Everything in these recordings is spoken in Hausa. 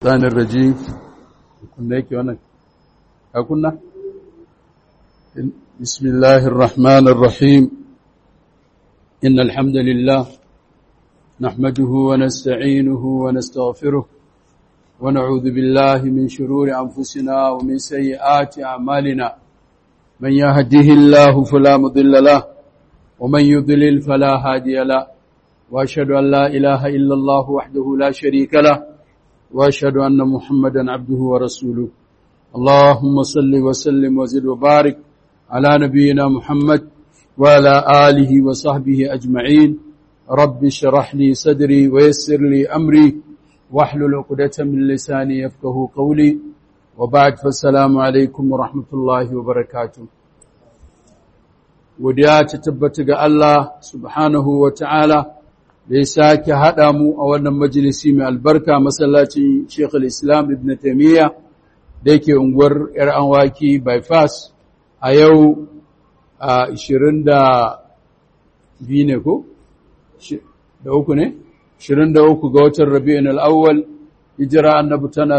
الشيطان الرجيم كنا يكي وانا كنا بسم الله الرحمن الرحيم إن الحمد لله نحمده ونستعينه ونستغفره ونعوذ بالله من شرور أنفسنا ومن سيئات أعمالنا من يهده الله فلا مضل له ومن يضلل فلا هادي له وأشهد أن لا إله إلا الله وحده لا شريك له وأشهد أن محمدا عبده ورسوله اللهم صل وسلم وزد وبارك على نبينا محمد وعلى آله وصحبه أجمعين رب اشرح لي صدري ويسر لي أمري واحلل عقدة من لساني يفقه قولي وبعد فالسلام عليكم ورحمة الله وبركاته وديا تتبت الله سبحانه وتعالى da ya sake haɗa mu a wannan majalisi mai albarka masallacin Sheikh islam Ibn Taymiyyah da yake unguwar ‘yar anwaki bypass a yau a 22 ne ko? da uku ne? 23 ga watan Rabi'in al'awwal hijira annabi tana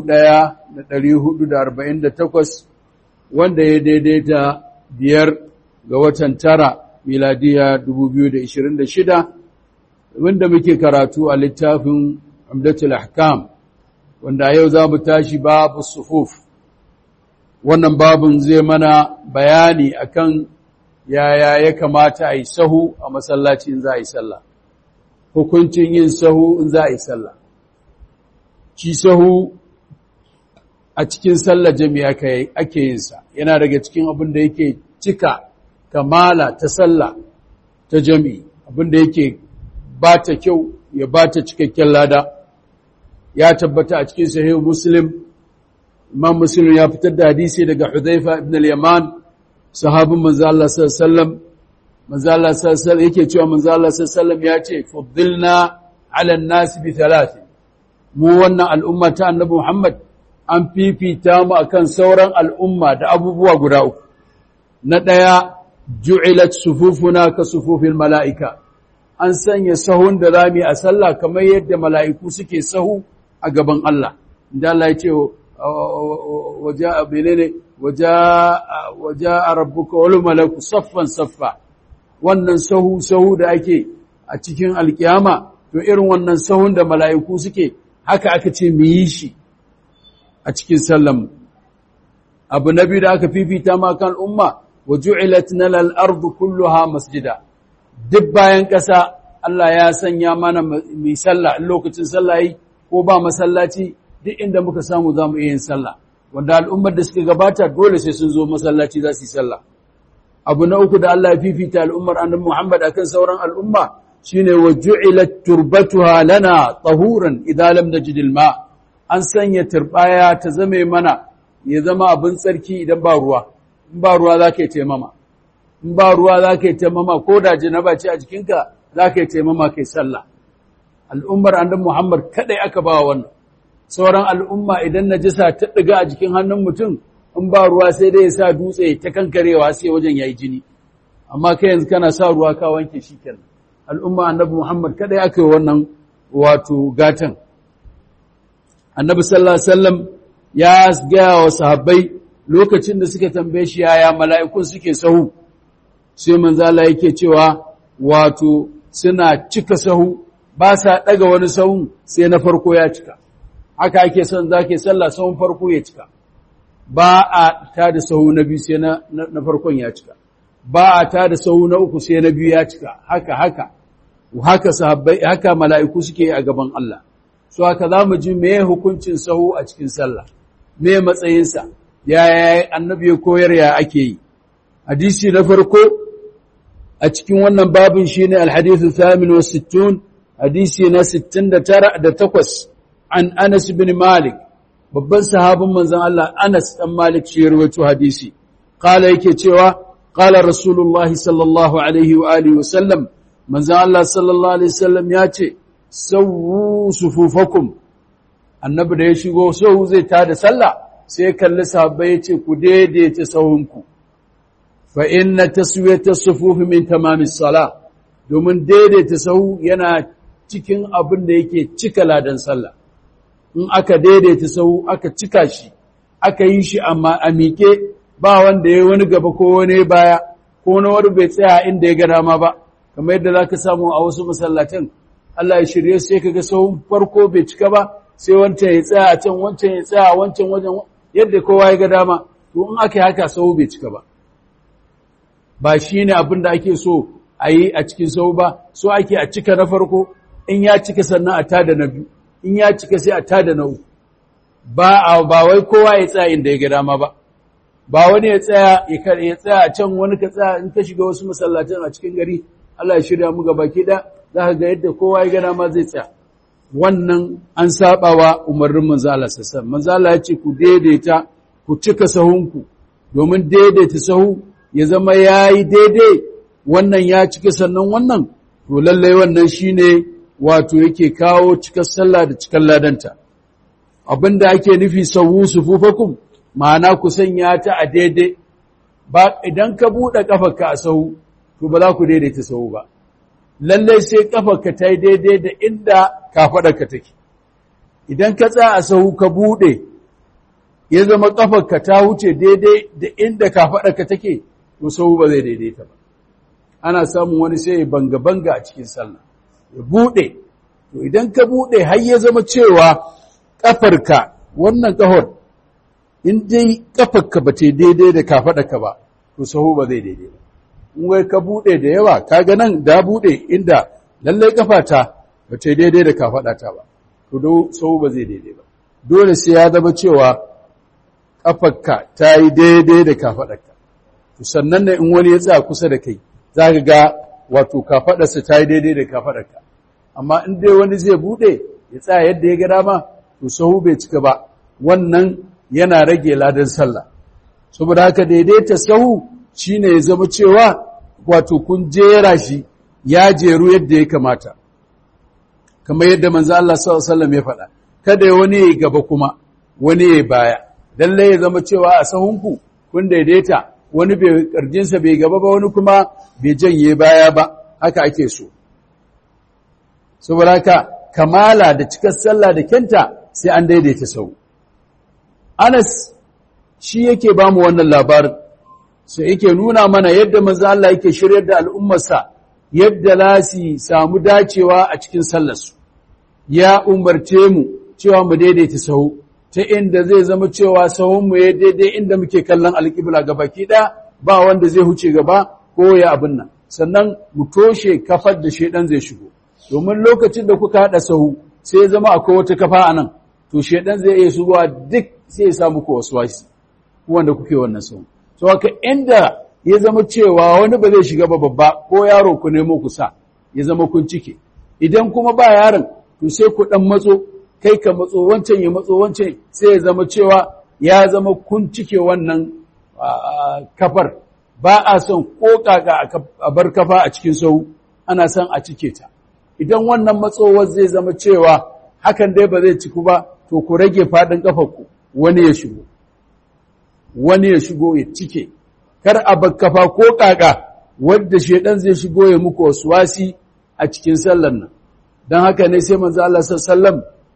1448 wanda ya daidaita biyar ga watan tara miladiya 2026 wanda muke karatu a littafin Umdatul Ahkam wanda yau za mu tashi babu sufuf wannan babun zai mana bayani akan yaya ya kamata a yi sahu a masallaci in za a yi sallah hukuncin yin sahu in za a yi sallah ci sahu a cikin sallah jami'a ake yin sa yana daga cikin abin da yake cika kamala ta sallah ta jami'i abin da yake ba ta kyau ya ba ta cikakken lada ya tabbata a cikin sahih muslim imam muslim ya fitar da hadisi daga hudhaifa ibn al-yaman sahabin manzo Allah sallallahu alaihi wasallam manzo Allah sallallahu alaihi yake cewa manzo Allah sallallahu alaihi wasallam ya ce fuddilna ala an-nas bi thalath mu wannan al'umma ta annabi Muhammad an fifita mu akan sauran al'umma da abubuwa guda uku na daya ju'ilat sufufuna ka sufufil mala'ika an sanya sahun da rami a sallah kamar yadda mala'iku suke sahu a gaban Allah. Da Allah ya ce, waje a benene, waje a rabbuka wani malaku saffan saffa, wannan sahu sahu da ake a cikin alkiyama, to irin wannan sahun da mala'iku suke haka aka ce mu yi shi a cikin sallan. Abu na biyu da aka fifita ma kan umma, wa ju'ilat nalal ardu kulluha masjida. duk bayan ƙasa Allah ya sanya mana mai sallah in lokacin sallah yi ko ba masallaci duk inda muka samu za mu iya yin sallah wanda al'ummar da suka gabata dole sai sun zo masallaci za su yi sallah abu na uku da Allah ya fifita al'ummar annabi Muhammad akan sauran al'umma shine wa ju'ilat turbatuha lana tahuran idan lam najid ma an sanya turbaya ta zame mana ya zama abin tsarki idan ba ruwa in ba ruwa za ka yi taimama in ba ruwa za ka yi taimama ko da janaba ce a jikinka za ka yi taimama kai sallah al'ummar annabi Muhammad kadai aka ba wannan sauran al'umma idan najisa ta ɗiga a jikin hannun mutum in ba ruwa sai dai ya sa dutse ta kankarewa sai wajen yayi jini amma kai yanzu kana sa ruwa ka wanke shi kenan al'umma annabi Muhammad kadai aka yi wannan wato gatan annabi sallallahu alaihi wasallam ya gaya wa sahabbai lokacin da suka tambaye shi yaya mala'ikun suke sahu sai manzala yake cewa wato suna cika sahu ba sa daga wani sahun sai na farko ya cika haka ake son zake sallah sahun farko ya cika ba a ta da sahu na biyu sai na farkon ya cika ba a ta da sahu na uku sai na biyu ya cika haka haka haka sahabbai haka mala'iku suke a gaban Allah so haka zamu ji meye hukuncin sahu a cikin sallah me matsayinsa yaya annabi ya koyar ya ake yi hadisi na farko a cikin wannan babin shine alhadithu thamin wa sittun hadisi na 69 da 8 an Anas bin Malik babban sahabin manzon Allah Anas dan Malik shi rawaito hadisi qala yake cewa qala rasulullah sallallahu alaihi wa alihi wa sallam manzon Allah sallallahu alaihi wasallam ya ce sawu sufufakum annabi da ya shigo sahu zai tada sallah sai kalli sahabbai ya ce ku daidaita sahunku fa inna taswiyata sufufi min tamamis sala domin daidaita sahu yana cikin abin da yake cika ladan sallah in aka daidaita sahu aka cika shi aka yi shi amma a miƙe ba wanda ya wani gaba ko wani baya ko na wani bai tsaya inda ya ga dama ba kamar yadda za ka samu a wasu masallatan Allah ya shirye sai ka ga sahun farko bai cika ba sai wancan ya tsaya a can wancan ya tsaya a wancan wajen yadda kowa ya ga dama to in aka yi haka sahu bai cika ba ba shi ne abin da ake so a yi a cikin sahu ba so ake a cika na farko in ya cika sannan a tada na biyu in ya cika sai a tada na uku ba a ba wai kowa ya tsaya inda ya ga dama ba ba wani ya tsaya ya tsaya a can wani ka tsaya in ka shiga wasu masallatan a cikin gari Allah ya shirya mu gaba ki da za ka ga yadda kowa ya ga dama zai tsaya wannan an saba wa umarnin manzo Allah sassan manzo Allah ya ce ku daidaita ku cika sahunku domin daidaita sahu ya zama yayi daidai wannan ya cika sannan wannan to lalle wannan shine wato yake kawo cikar sallah da cikar ladanta abinda ake nufi sawu sufufakum ma'ana ku sanya ta a daidai ba idan ka bude kafarka a sahu to ba za ku daidaita sahu ba lalle sai kafarka ta yi daidai da inda kafadarka take idan ka tsaya a sahu ka bude ya zama kafarka ta wuce daidai da inda kafadarka take to sahu ba zai daidaita ba ana samun wani sai ya banga banga a cikin sallah ya bude to idan ka bude har ya zama cewa kafarka wannan kahor in dai kafarka ba ta daidai da kafadarka ba to sahu ba zai daidai ba in wai ka bude da yawa kaga nan da bude inda lalle kafata ba ta daidai da kafadata ba to do sahu ba zai daidai ba dole sai ya zama cewa kafarka ta yi daidai da kafadarka to sannan ne in wani ya tsaya kusa da kai za ka ga wato kafadarsa ta yi daidai da kafadarka amma in dai wani zai bude ya tsaya yadda ya ga dama to sahu bai cika ba wannan yana rage ladan sallah saboda haka daidaita sahu shine ya zama cewa wato kun jera shi ya jeru yadda ya kamata kamar yadda manzo Allah sallallahu alaihi wasallam ya faɗa kada wani ya gaba kuma wani ya baya lalle ya zama cewa a sahunku kun daidaita wani bai karjinsa bai gaba ba wani kuma bai janye baya ba haka ake so saboda haka kamala da cikar sallah da kenta sai an daidaita sau Anas shi yake ba mu wannan labarin sai yake nuna mana yadda manzo Allah yake shiryar da al'ummarsa yadda za su samu dacewa a cikin sallarsu ya umarce mu cewa mu daidaita sahu ta inda zai zama cewa sahunmu ya daidai inda muke kallon alƙibla gabaki ɗaya ba wanda zai huce gaba ko ya abin nan sannan mu toshe kafar da shedan zai shigo domin lokacin da kuka haɗa sahu sai ya zama akwai wata kafa a nan to shedan zai iya shigowa duk sai ya samu ku wasu wasi wanda kuke wannan sahu to haka inda ya zama cewa wani ba zai shiga ba babba ko yaro ku nemo ku sa ya zama kun cike idan kuma ba yaron to sai ku dan matso kai ka matso wancan ya matso wancan sai ya zama cewa ya zama kun cike wannan kafar ba a son ko kaka a bar kafa a cikin sau ana son a cike ta idan wannan matsowar zai zama cewa hakan dai ba zai ciku ba to ku rage faɗin ku wani ya shigo wani ya shigo ya cike kar a bar kafa ko kaka wadda shedan zai shigo ya muku wasu wasi a cikin sallar nan don haka ne sai manzo Allah sallallahu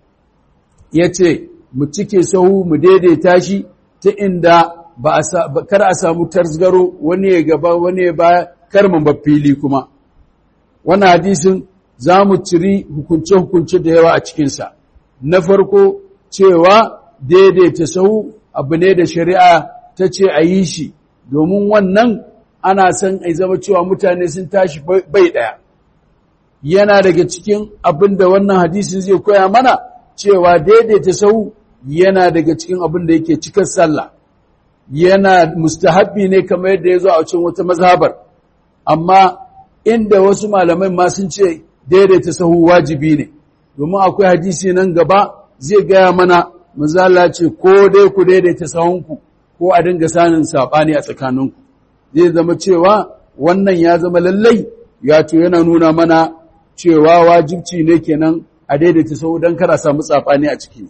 ya ce mu cike sahu mu daidaita shi ta inda ba kar a samu tarzgaro wani ya gaba wani ya baya kar mu fili kuma wannan hadisin za mu ciri hukunce-hukunce da yawa a cikinsa na farko cewa daidaita sahu abu ne da shari'a ta ce a yi shi domin wannan ana son a zama cewa mutane sun tashi bai ɗaya yana daga cikin abin da wannan hadisin zai koya mana cewa daidaita sau yana daga cikin abin da yake cikin sallah yana mustahabbi ne kamar yadda ya zo a cikin wata mazhabar amma inda wasu malamai ma sun ce daidaita sahu wajibi ne domin akwai hadisi nan gaba zai gaya mana mazala ce ko dai ku daidaita sahunku ko a dinga sanin saɓani a tsakaninku zai zama cewa wannan ya zama lallai ya to yana nuna mana cewa wajibci ne kenan a daidaita sahu don kara samu tsafani a ciki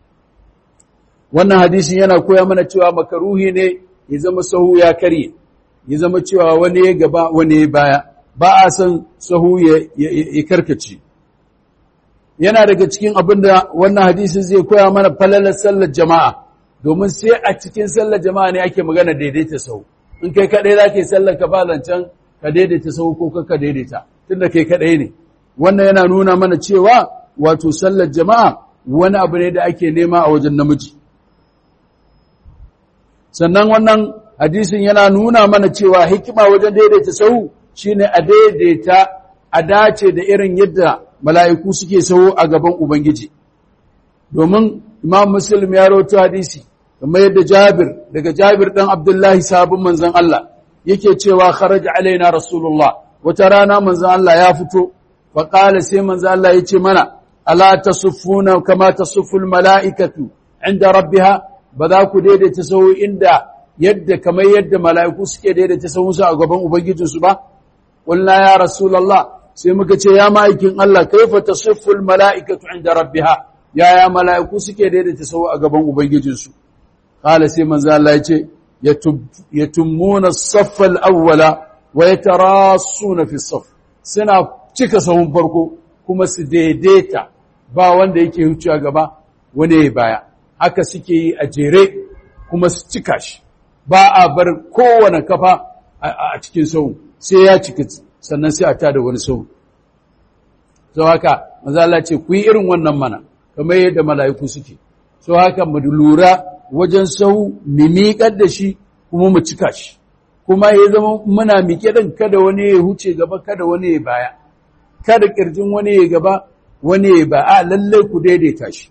wannan hadisin yana koya mana cewa makaruhi ne ya zama sahu ya karye ya zama cewa wani ya gaba wani ya baya ba a san sahu ya karkace yana daga cikin abin da wannan hadisin zai koya mana falalar sallar jama'a domin sai a cikin sallar jama'a ne ake magana daidaita sau in kai kaɗai za ka yi sallar ka ba zancen ka daidaita sau ko ka daidaita tunda kai kaɗai ne wannan yana nuna mana cewa wato sallar jama'a wani abu ne da ake nema a wajen namiji sannan wannan hadisin yana nuna mana cewa hikima wajen daidaita sau shine a daidaita a dace da irin yadda mala'iku suke sau a gaban Ubangiji domin Imam Muslim ya rawaito hadisi kamar yadda Jabir daga Jabir dan Abdullahi sabon manzon Allah yake cewa kharaja alaina Rasulullah wata rana manzon Allah ya fito fa qala sai manzon Allah yace mana ala tasuffuna kama tasufful mala'ikatu inda rabbiha ba za ku daidaita sau inda yadda kamar yadda mala'iku suke daidaita sauransu a gaban Ubangijinsu ba? Ƙulna ya Rasulallah, sai muka ce, Ya ma'aikin Allah, kaifa ta sifful mala'ikatu inda rabbiha, yaya mala'iku suke daidaita sau a gaban Ubangijinsu. Ƙala sai manzo Allah ya ce, Ya tummuna saffal awwala wa ya tara suna fi saff, suna cika sahun farko kuma su daidaita ba wanda yake wucewa gaba wani ya baya. Haka suke yi a jere kuma su cika shi. ba a bar kowane kafa a cikin sau sai ya cika sannan sai a tada wani sau sau haka mazala ce ku yi irin wannan mana kamar yadda mala'iku suke sau haka mu lura wajen sau mu miƙar da shi kuma mu cika shi kuma ya zama muna miƙe ɗin kada wani ya huce gaba kada wani ya baya kada ƙirjin wani ya gaba wani ya ba a lallai ku daidaita shi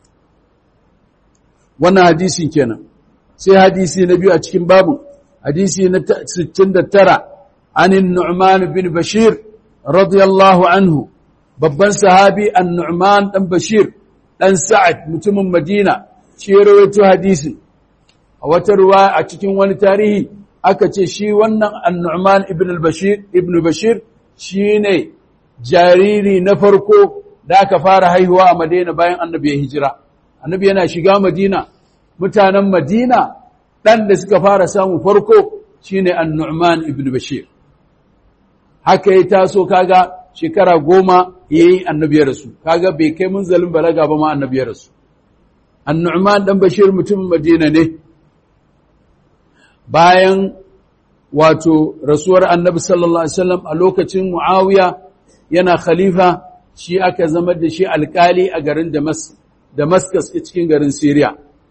wannan hadisin kenan sai hadisi na biyu a cikin babu hadisi na 69 anin Nu'man bin Bashir radiyallahu anhu babban sahabi an-Nu'man dan Bashir dan Sa'ad mutumin Madina shi rawaito hadisin a wata ruwa a cikin wani tarihi aka ce shi wannan an-Nu'man ibn al-Bashir ibn Bashir shine jariri na farko da aka fara haihuwa a Madina bayan annabi ya hijira annabi yana shiga Madina mutanen Madina ɗan da suka fara samun farko shine An-Nu'man ibn Bashir haka ya taso kaga shekara goma yayi annabi ya rasu kaga bai kai munzalin balaga ba ma annabi ya rasu An-Nu'man dan Bashir mutumin Madina ne bayan wato rasuwar annabi sallallahu alaihi wasallam a lokacin Muawiya yana khalifa shi aka zama da shi alkali a garin Damascus cikin garin Syria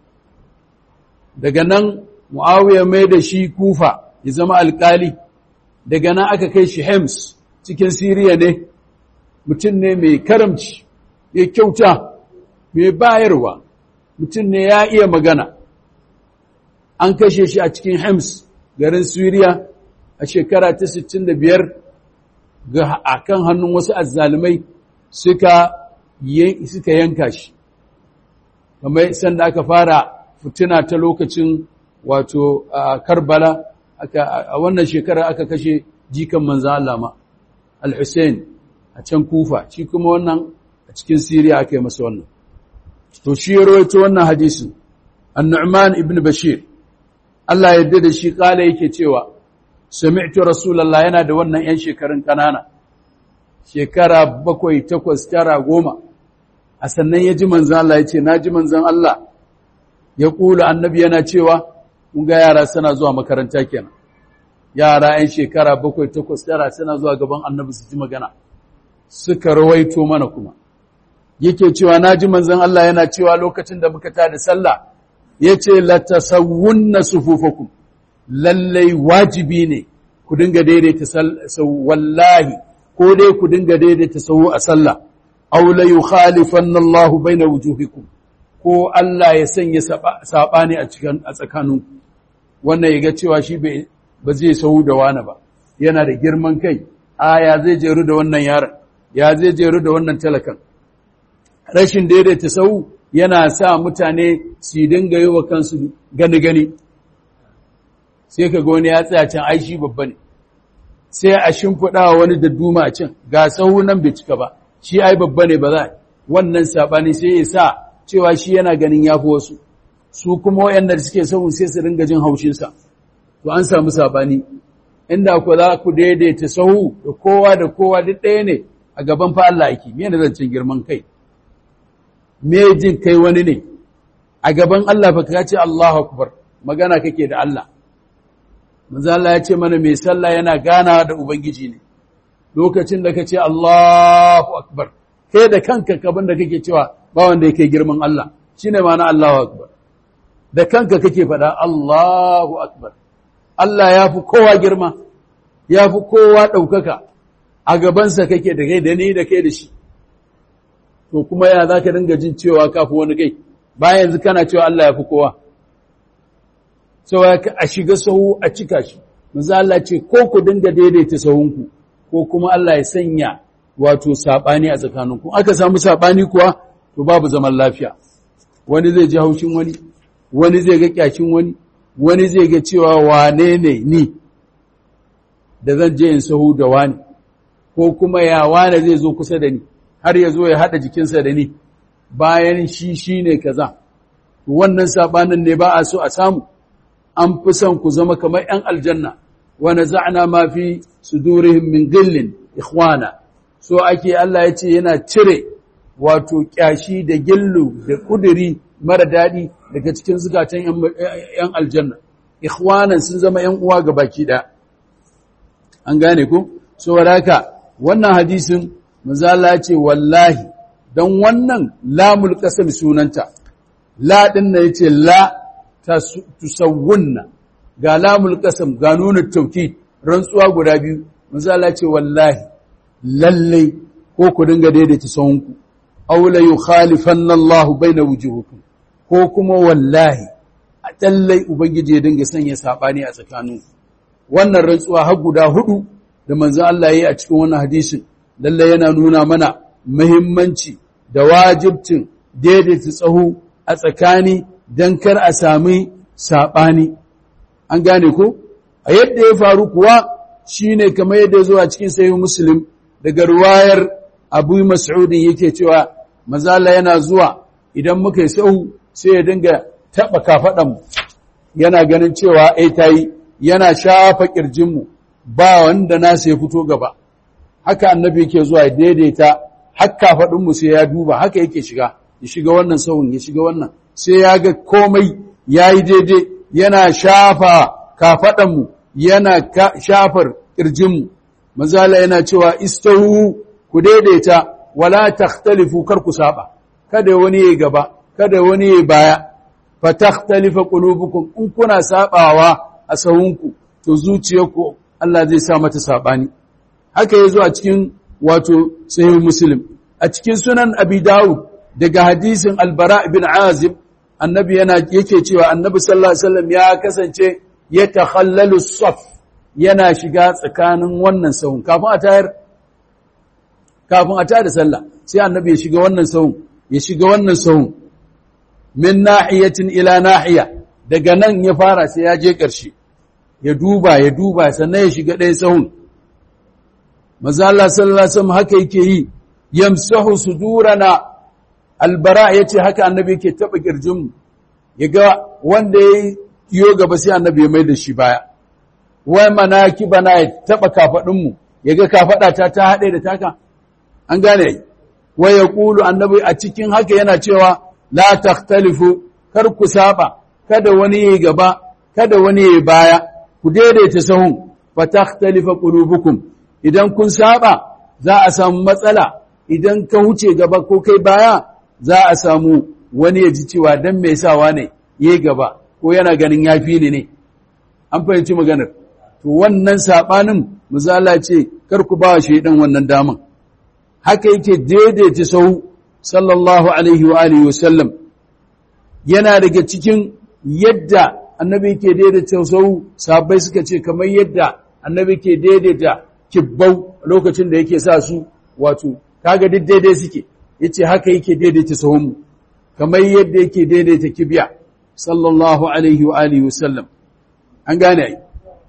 daga nan Muawiya mai da shi Kufa ya zama alkali daga nan aka kai shi Hems cikin Siriya ne mutum ne mai karamci mai kyauta mai bayarwa mutum ne ya iya magana an kashe shi a cikin Hems garin Siriya a shekara ta 65 ga akan hannun wasu azzalumai suka suka yanka shi kamar sanda aka fara fitina ta lokacin wato Karbala a wannan shekara aka kashe jikan manzo Allah ma Al-Hussein a can Kufa shi kuma wannan a cikin Syria aka yi masa wannan to shi ya rawaito wannan hadisin An-Nu'man ibn Bashir Allah ya yarda da shi kala yake cewa sami'tu Rasulullah yana da wannan yan shekarun kanana shekara bakwai takwas tara goma a sannan ya ji manzan Allah ya ce na ji manzan Allah ya kula annabi yana cewa mun ga yara suna zuwa makaranta kenan yara 'yan shekara bakwai takwas tara suna zuwa gaban annabi su ji magana suka rawaito mana kuma yake cewa na ji manzan Allah yana cewa lokacin da muka tada sallah ya ce latasawunna sufufakum lallai wajibi ne ku dinga daidaita wallahi ko dai ku dinga daidaita sahu a sallah aw la yukhalifanna Allahu baina wujuhikum ko Allah ya sanya sabani a cikin a tsakaninku wannan yaga cewa shi bai ba zai sahu da wani ba yana da girman kai a ya zai jeru da wannan yaron ya zai jeru da wannan talakan rashin daidaita sahu yana sa mutane su dinga yi wa kansu gani gani sai ka ga wani ya tsaya can ai shi babba ne sai a shimfiɗa wani da duma a can ga sahu nan bai cika ba shi ai babba ne ba za wannan saɓani sai ya sa cewa shi yana ganin ya fi wasu su kuma wayanda suke sahu sai su ringa jin haushinsa to an samu saɓani inda ku za ku daidaita sahu da kowa da kowa duk ɗaya ne a gaban fa Allah yake me ne zancen girman kai me jin kai wani ne a gaban Allah fa ka ce Allahu akbar magana kake da Allah manzo Allah ya ce mana mai sallah yana ganawa da ubangiji ne lokacin da kace Allahu akbar kai da kanka kaban da kake cewa ba wanda yake girman Allah shine ma'ana Allahu akbar da kanka kake faɗa Allahu akbar Allah ya fi kowa girma ya fi kowa ɗaukaka a gabansa kake da kai da ni da kai da shi to kuma ya za ka dinga jin cewa kafi wani kai bayan yanzu kana cewa Allah ya fi kowa sau a shiga sahu a cika shi maza Allah ce ko ku dinga daidaita sahunku ko kuma Allah ya sanya wato saɓani a tsakaninku aka samu saɓani kuwa to babu zaman lafiya wani zai ji haushin wani wani zai ga kyashin wani wani zai ga cewa wane ne ni da zan je in sahu da wani ko kuma ya wane zai zo kusa da ni har ya zo ya haɗa jikinsa da ni bayan shi shi ne kaza wannan saɓanin ne ba a so a samu an fi son ku zama kamar ‘yan aljanna wani za'ana ma fi sudurihim min gillin ikhwana so ake Allah ya ce yana cire wato ƙyashi da gillu da ƙuduri mara daɗi daga cikin zukatan ‘yan aljanna ikhwanan sun zama ‘yan uwa ga baki ɗaya an gane ku so haka wannan hadisin mazala ce wallahi don wannan lamul ƙasar sunanta la ɗin na yace la ta tusawunna ga lamul ƙasar ga nuna tauki rantsuwa guda biyu mazala ce wallahi lallai ko ku dinga daidaita sahunku aula yukhalifanna Allah baina wujuhukum ko kuma wallahi a tallai ubangiji ya dinga sanya sabani a tsakaninku wannan rantsuwa har guda hudu da manzon Allah ya yi a cikin wannan hadisin lalle yana nuna mana muhimmanci da wajibcin daidaita tsaho a tsakani don kar a sami saɓani. An gane ko? A yadda ya faru kuwa shi ne kamar yadda ya zo a cikin sayin Musulun daga ruwayar Abu Mas'udin yake cewa mazala yana zuwa idan muka yi sahu sai ya dinga taɓa kafaɗanmu yana ganin cewa ai ta yi yana shafa ƙirjinmu ba wanda nasa ya fito gaba. haka annabi yake zuwa ya daidaita hakka faɗinmu sai ya duba haka yake shiga ya shiga wannan sahun ya shiga wannan sai ya ga komai ya yi daidai yana shafa kafaɗanmu yana shafar ƙirjinmu mazala yana cewa istahu ku daidaita wala takhtalifu kar ku saba kada wani ya gaba kada wani ya baya fa takhtalifa qulubukum in kuna sabawa a sahunku to zuciyarku Allah zai sa mata sabani haka ya zo a cikin wato sahih muslim a cikin sunan abi dawud daga hadisin albara ibn azib annabi yana yake cewa annabi sallallahu alaihi wasallam ya kasance ya takhallalu saf yana shiga tsakanin wannan sahun kafin a tayar kafin a tayar da sallah sai annabi ya shiga wannan sahun ya shiga wannan sahun min nahiyatin ila nahiya daga nan ya fara sai ya je ƙarshe ya duba ya duba sannan ya shiga ɗaya sahun maza Allah sallallahu alaihi wasallam haka yake yi yamsahu sudurana albara yace haka annabi yake taba kirjin mu yaga wanda yayi yo gaba sai annabi ya mai da shi baya wai manaki bana ya taba kafadin mu yaga kafada ta ta hade da taka an gane wai yaqulu annabi a cikin haka yana cewa la takhtalifu kar ku saba kada wani yayi gaba kada wani yayi baya ku daidaita sahun fa takhtalifa qulubukum idan kun saba za a samu matsala idan ka wuce gaba ko kai baya za a samu wani ya ji cewa dan mai sawa ne yayi gaba ko yana ganin yafi ne ne an fahimci maganar to wannan sabanin misala ce kar ku ba shaidan wannan daman haka yake daidaita sau sallallahu alaihi wa alihi wasallam yana daga cikin yadda annabi ke daidaita sau sabai suka ce kamar yadda annabi ke daidaita kibbau lokacin da yake sa su wato kaga duk daidai suke yace haka yake daidaita sahunmu kamar yadda yake daidaita kibiya sallallahu alaihi wa alihi wasallam an gane ai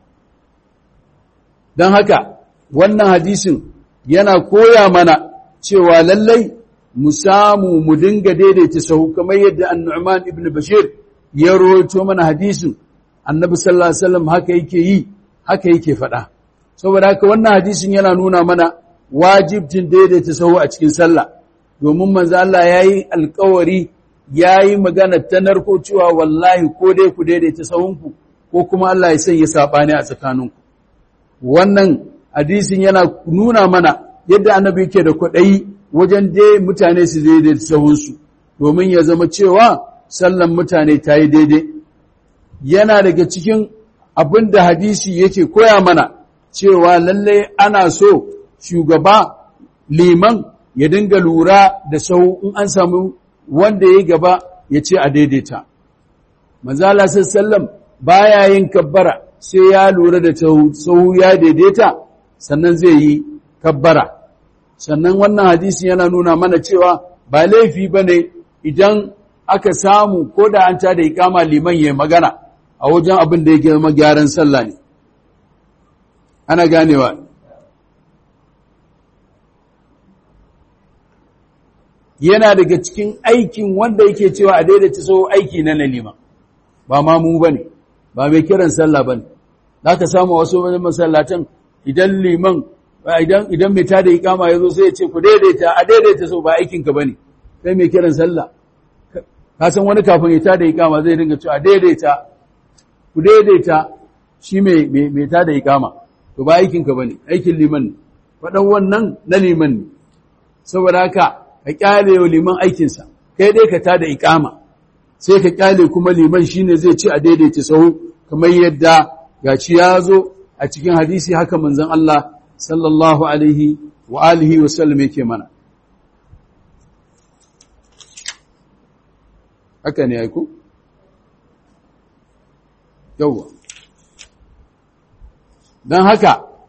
dan haka wannan hadisin yana koya mana cewa lallai mu samu mu dinga daidaita sahu kamar yadda an-Nu'man ibn Bashir ya rawaito mana hadisin annabi sallallahu alaihi wasallam haka yake yi haka yake faɗa saboda haka wannan hadisin yana nuna mana wajibcin daidaita sahu a cikin sallah domin manzo Allah yayi alƙawari yayi magana ta narko cewa wallahi ko dai ku daidaita sahunku ko kuma Allah ya sanya sabani a tsakaninku wannan hadisin yana nuna mana yadda annabi yake da kwaɗayi wajen dai mutane su daidaita sahunsu domin ya zama cewa sallan mutane ta yi daidai yana daga cikin abin da hadisi yake koya mana cewa lallai ana so shugaba liman ya dinga lura da sau in an samu wanda ya gaba ya ce a daidaita. Manzala sallam baya yin kabbara sai ya lura da sau ya daidaita sannan zai yi kabbara. Sannan wannan hadisi yana nuna mana cewa ba laifi ba ne idan aka samu ko da an tada ikama liman ya magana a wajen abin da yake zama gyaran sallah ne. Ana ganewa. yana daga cikin aikin wanda yake cewa a daidaita so aiki na nalima ba ma mu bane ba mai kiran sallah bane zaka samu wasu wani masallatan idan liman idan idan mai tada ikama yazo sai ya ce ku daidaita a daidaita so ba aikin ka bane kai mai kiran sallah ka san wani kafin ya tada ikama zai dinga cewa daidaita ku daidaita shi mai mai tada ikama to ba aikin ka bane aikin liman ne fadan wannan na liman ne saboda haka ka kyale wa liman aikinsa kai dai ka tada ikama sai ka kyale kuma liman shine zai ci a daidaita sahu kamar yadda gaci ya zo a cikin hadisi haka manzon Allah sallallahu alaihi wa alihi wa sallam yake mana haka ne aiku yawa don haka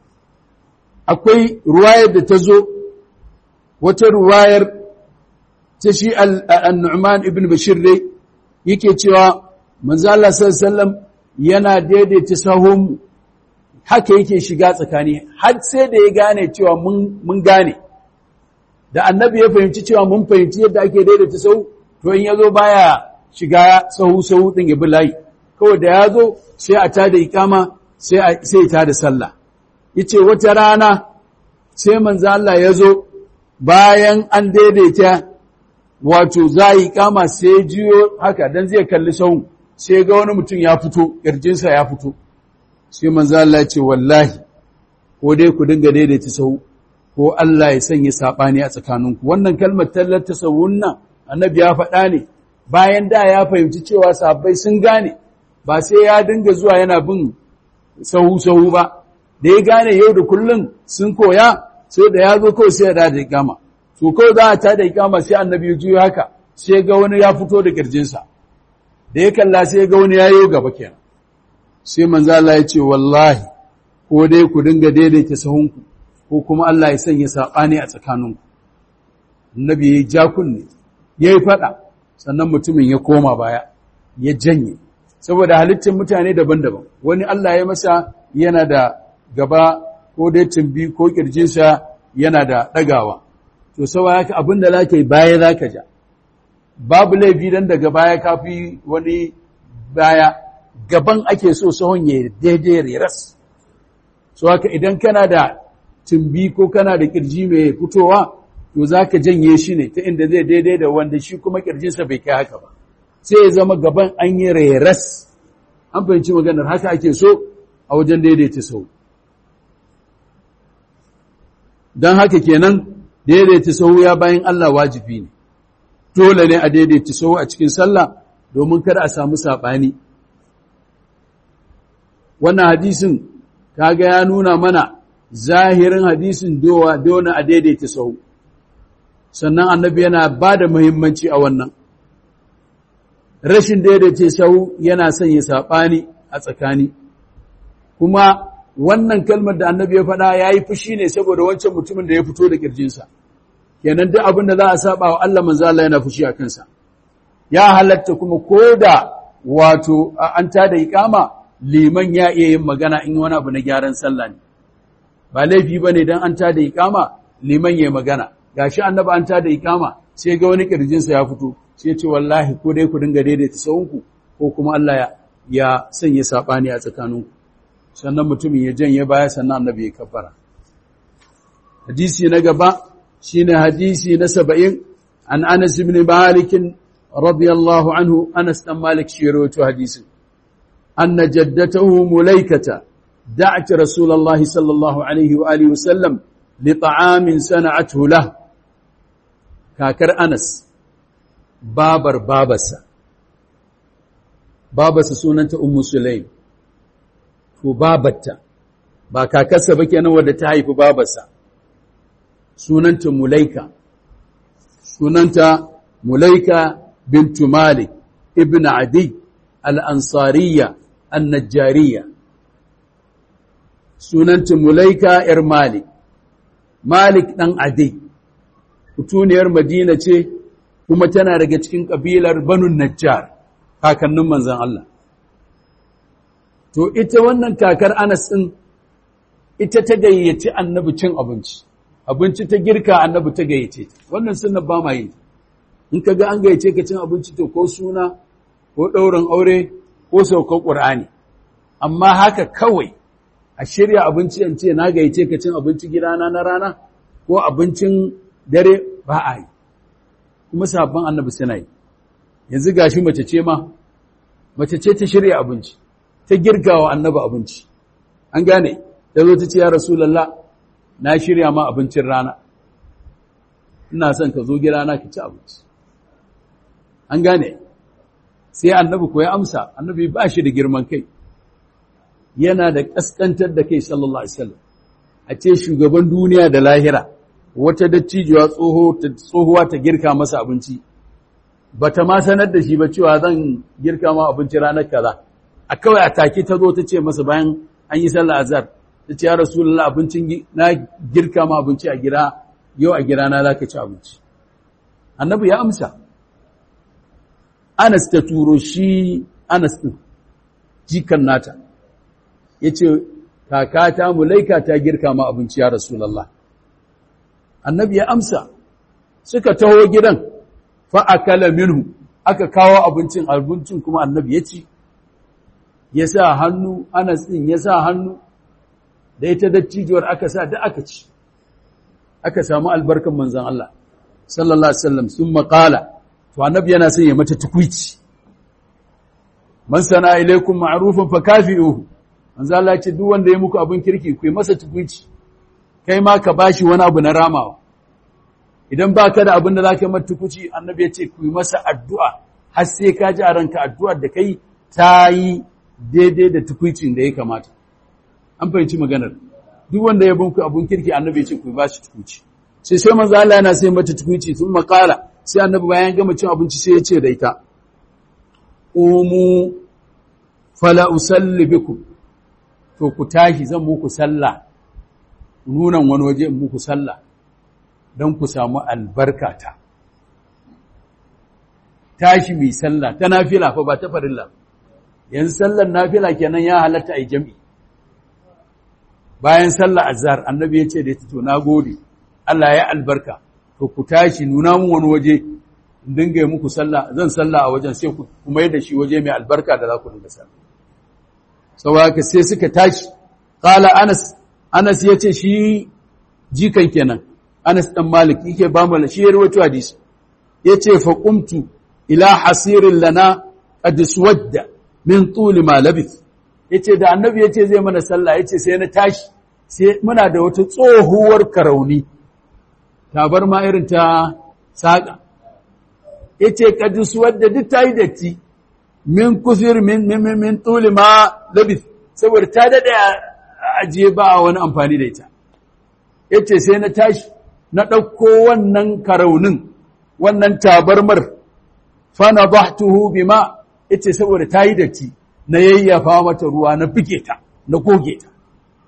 akwai ruwayar da ta zo wata ruwayar ta shi al-Nu'man ibn Bashir dai yake cewa manzo Allah sallallahu yana daidaita sahun haka yake shiga tsakani har sai da ya gane cewa mun mun gane da annabi ya fahimci cewa mun fahimci yadda ake daidaita sahu to in yazo baya shiga sahu sahu din ya bi layi kawai da yazo sai a tada ikama sai sai ya tada sallah yace wata rana sai manzo Allah yazo bayan an daidaita wato za yi kama sai jiyo haka dan zai kalli sahun sai ga wani mutum ya fito ƙirjinsa ya fito sai manzo Allah ya ce wallahi ko dai ku dinga daidaita sahu ko Allah ya sanya sabani a tsakaninku wannan kalmar tallata sahun nan annabi ya faɗa ne bayan da ya fahimci cewa sahabbai sun gane ba sai ya dinga zuwa yana bin sahu sahu ba da ya gane yau da kullun sun koya sai da ya zo kawai sai ya da ikama to kawai za a tada ikama sai annabi ya juyo haka sai ga wani ya fito da kirjinsa da ya kalla sai ga wani ya yi gaba kenan sai manzo Allah ya ce wallahi ko dai ku dinga daidaita sahunku ko kuma Allah ya sanya sabani a tsakaninku annabi ya ja kunne yayi fada sannan mutumin ya koma baya ya janye saboda halittar mutane daban-daban wani Allah ya masa yana da gaba ko dai tumbi ko kirjinsa yana da ɗagawa. To, sawa haka abin da za ka yi baya za ka ja, babu laifi don daga baya kafi wani baya, gaban ake so sahun ya daidai reras. So haka idan kana da tumbi ko kana da kirji mai fitowa, to za ka janye shi ne ta inda zai daidai da wanda shi kuma kirjinsa bai kai haka ba. Sai ya zama gaban an yi reras. An fahimci maganar haka ake so a wajen daidaita sau. don haka kenan daidaita sahu ya bayan Allah wajibi ne dole ne a daidaita sahu a cikin sallah domin kada a samu saɓani wannan hadisin kaga ya nuna mana zahirin hadisin dowa dole a daidaita sahu sannan annabi yana ba da muhimmanci a wannan rashin daidaita sahu yana sanya saɓani a tsakani kuma wannan kalmar da annabi ya faɗa ya yi fushi ne saboda wancan mutumin da ya fito da ƙirjinsa kenan duk abin da za a saba wa Allah manzo Allah yana fushi a kansa ya halatta kuma ko da wato an tada iqama liman ya iya yin magana in wani abu na gyaran sallah ne ba laifi bane dan an tada iqama liman ya magana gashi annabi an tada iqama sai ga wani ƙirjinsa ya fito sai ya ce wallahi ko dai ku dinga daidaita sahunku ko kuma Allah ya ya sanya sabani a tsakaninku sannan mutumin ya janye baya sannan annabi ya kabbara hadisi na gaba shine hadisi na saba'in an Anas ibn Malik radiyallahu anhu Anas dan Malik shi rawaito hadisin anna jaddatahu mulaikata da'at Rasulullah sallallahu alaihi wa alihi wasallam li ta'amin sana'athu lahu kakar Anas babar babarsa babarsa sunanta Ummu Sulaim to babarta ba kakarsa ba kenan wadda ta haifi babarsa sunanta Mulaika sunanta Mulaika bintu Malik ibn Adi al-Ansariya an-Najjariya sunanta Mulaika ‘yar Malik, Malik ɗan Adi, mutuniyar Madina ce kuma tana daga cikin ƙabilar Banun Najjar, kakannin manzan Allah. To, ita wannan kakar Anas ɗin, ita ta gayyaci annabi cin abinci, abinci ta girka annabi ta gayyace ta, wannan suna ba ma yi. In ka ga an gayyace ka cin abinci to ko suna, ko ɗaurin aure, ko saukar ƙur'ani. Amma haka kawai, a shirya abinci an ce na gayyace ka cin abinci gidana na rana ko abincin dare ba a yi kuma sabon annabi suna yi yanzu gashi mace ce ma mace ce ta shirya abinci ta girgawa annabi abinci an gane ta zo ta ce ya rasulullah na shirya ma abincin rana ina son ka zo gidana ka ci abinci an gane sai annabi ko ya amsa annabi ba shi da girman kai yana da ƙasƙantar da kai sallallahu Alaihi wasallam a ce shugaban duniya da lahira wata dattijuwa tsohuwa ta girka masa abinci ba ta ma sanar da shi ba cewa zan girka ma abinci ranar kaza a kawai a take ta zo ta ce masa bayan an yi sallah azhar ta ce ya rasulullah abincin na girka ma abinci a gida yau a gida na zaka ci abinci annabi ya amsa Anas ta turo shi Anas din jikan nata ya ce kakata mulaika ta girka ma abinci ya rasulallah annabi ya amsa suka taho gidan fa'akala minhu aka kawo abincin abincin kuma annabi ya ci ya sa hannu anas ɗin ya sa hannu da ita dattijuwar aka sa da aka ci aka samu albarkan manzan Allah sallallahu Alaihi wasallam sun maƙala to annabi yana son ya mata tukwici man sana ilaikum ma'rufan fa kafi'uhu manzo Allah ce duk wanda ya muku abin kirki ku yi masa tukuici kai ma ka bashi wani abu na ramawa idan baka da abin da zaka mata tukuci annabi ya ce ku yi masa addu'a har sai ka ji a ranka addu'ar da kai ta yi daidai da tukuicin da ya kamata an fahimci maganar duk wanda ya bunku abin kirki annabi ya ce ku bashi tukuci sai sai manzo Allah yana sai mata tukuici sun makala sai annabi bayan gama cin abinci sai ya ce da ita umu fala usalli bikum to ku tashi zan muku sallah nunan wani waje in muku sallah don ku samu albarkata tashi mai sallah ta nafila fa ba ta farilla yanzu sallar nafila kenan ya halatta a jami bayan sallah azhar annabi ya ce da ita to nagode Allah ya albarka to ku tashi nuna mun wani waje in dinga yi muku sallah zan sallah a wajen sai ku kuma da shi waje mai albarka da za ku dinga sallah saboda sai suka tashi qala anas anas yace shi jikan kenan anas dan malik yake ba mu shi rawaito hadisi yace fa qumtu ila hasirin lana qad suwadda min tuli ma labith yace da annabi yace zai mana sallah yace sai na tashi sai muna da wata tsohuwar karauni tabar ma irin ta saka yace qad suwadda duk tayi datti min kusur min min min tuli ma labis saboda ta dade ajiye ba wani amfani da ita yace sai na tashi na dauko wannan karaunin wannan tabarmar fa nadahtuhu bima yace saboda tayi datti na yayyafa mata ruwa na fike ta na goge ta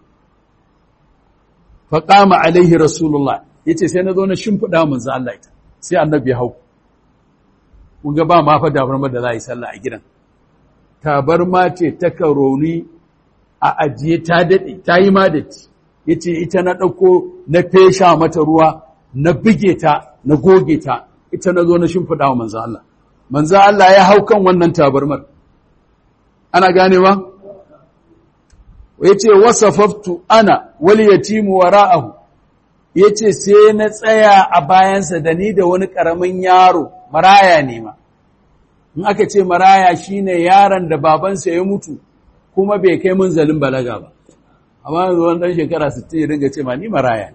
fa qama alaihi rasulullah yace sai na zo na shimfida manzo Allah ita sai annabi ya hau kun ga ba ma fa tabarmar da za a yi sallah a gidan tabarma ce ta karoni a ajiye ta daɗe ta yi ma datti ya ce ita na ɗauko na fesha mata ruwa na bige ta na goge ta ita na zo na shimfiɗa wa manzan Allah manzan Allah ya hau kan wannan tabarmar ana ganewa ya ce wasafaftu ana wali yatimu wara'ahu ya ce sai na tsaya a bayansa da ni da wani ƙaramin yaro maraya ne ma in aka ce maraya shine yaron da babansa ya mutu kuma bai kai munzalin balaga ba amma yanzu wani ɗan shekara 60 ya dinga ce ma ni maraya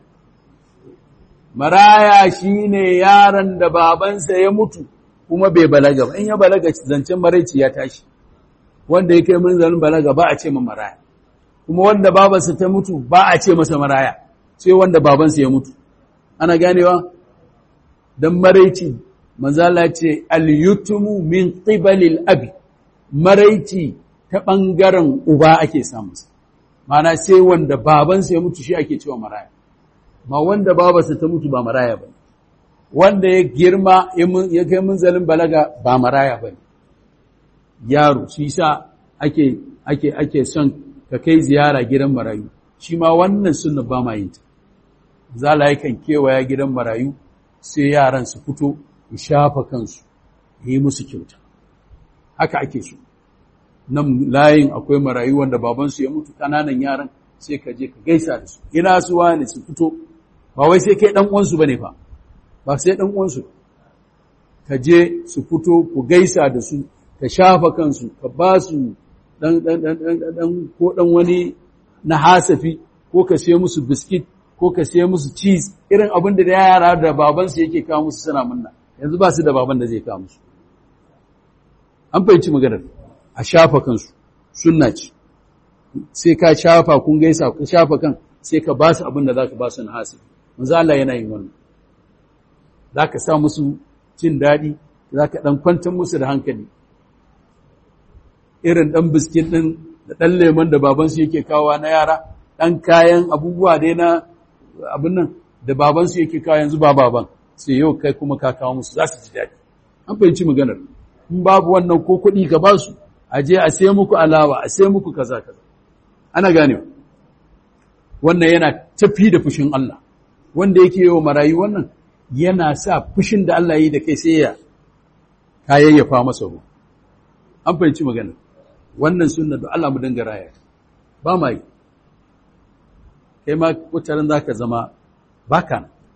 maraya shine yaron da babansa ya mutu kuma bai balaga ba in ya balaga zancen maraici ya tashi wanda ya kai munzalin balaga ba a ce ma maraya kuma wanda babansa ta mutu ba a ce masa maraya sai wanda babansa ya mutu ana ganewa dan maraici manzala ce al-yutumu min qibalil abi maraici ta bangaren uba ake samu mana sai wanda babansa ya mutu shi ake cewa maraya ma wanda babansa ta mutu ba maraya ba wanda ya girma ya kai munzalin balaga ba maraya ba yaro shi sa ake ake ake son ka kai ziyara gidan marayu shi ma wannan sunna ba ma yin ta zala yakan kewaya gidan marayu sai yaran su fito ya shafa kansu yi musu kyauta haka ake so nan layin akwai marayu wanda babansu ya mutu kananan yaran sai ka je ka gaisa da su ina su wani su fito ba wai sai kai dan uwansu bane fa ba sai dan uwansu ka je su fito ku gaisa da su ka shafa kansu ka ba su dan dan dan dan ko dan wani na hasafi ko ka sai musu biskit ko ka sai musu cheese irin abin da yara da babansu yake kawo musu suna munna yanzu ba su da baban da zai kawo musu an fahimci maganar a shafa kansu sunna ce sai ka shafa kun gaisa ku shafa kan sai ka ba su abin da za ka ba su na hasafi manzo Allah yana yin wannan za ka sa musu jin daɗi za ka ɗan kwantar musu da hankali irin ɗan biskit ɗin da ɗan lemon da babansu yake kawo na yara ɗan kayan abubuwa dai na abin nan da babansu yake kawo yanzu ba baban sai yau kai kuma ka kawo musu za su ji daɗi an fahimci maganar in babu wannan ko kuɗi ka ba su a je a sai muku alawa a sai muku kaza kaza ana gane wannan yana tafi da fushin Allah wanda yake yi wa marayu wannan yana sa fushin da Allah yi da kai sai ya kayayyafa masa ruwa an fahimci maganar wannan sunna da Allah mu dinga raya ba ma yi kai ma wataran za ka zama baka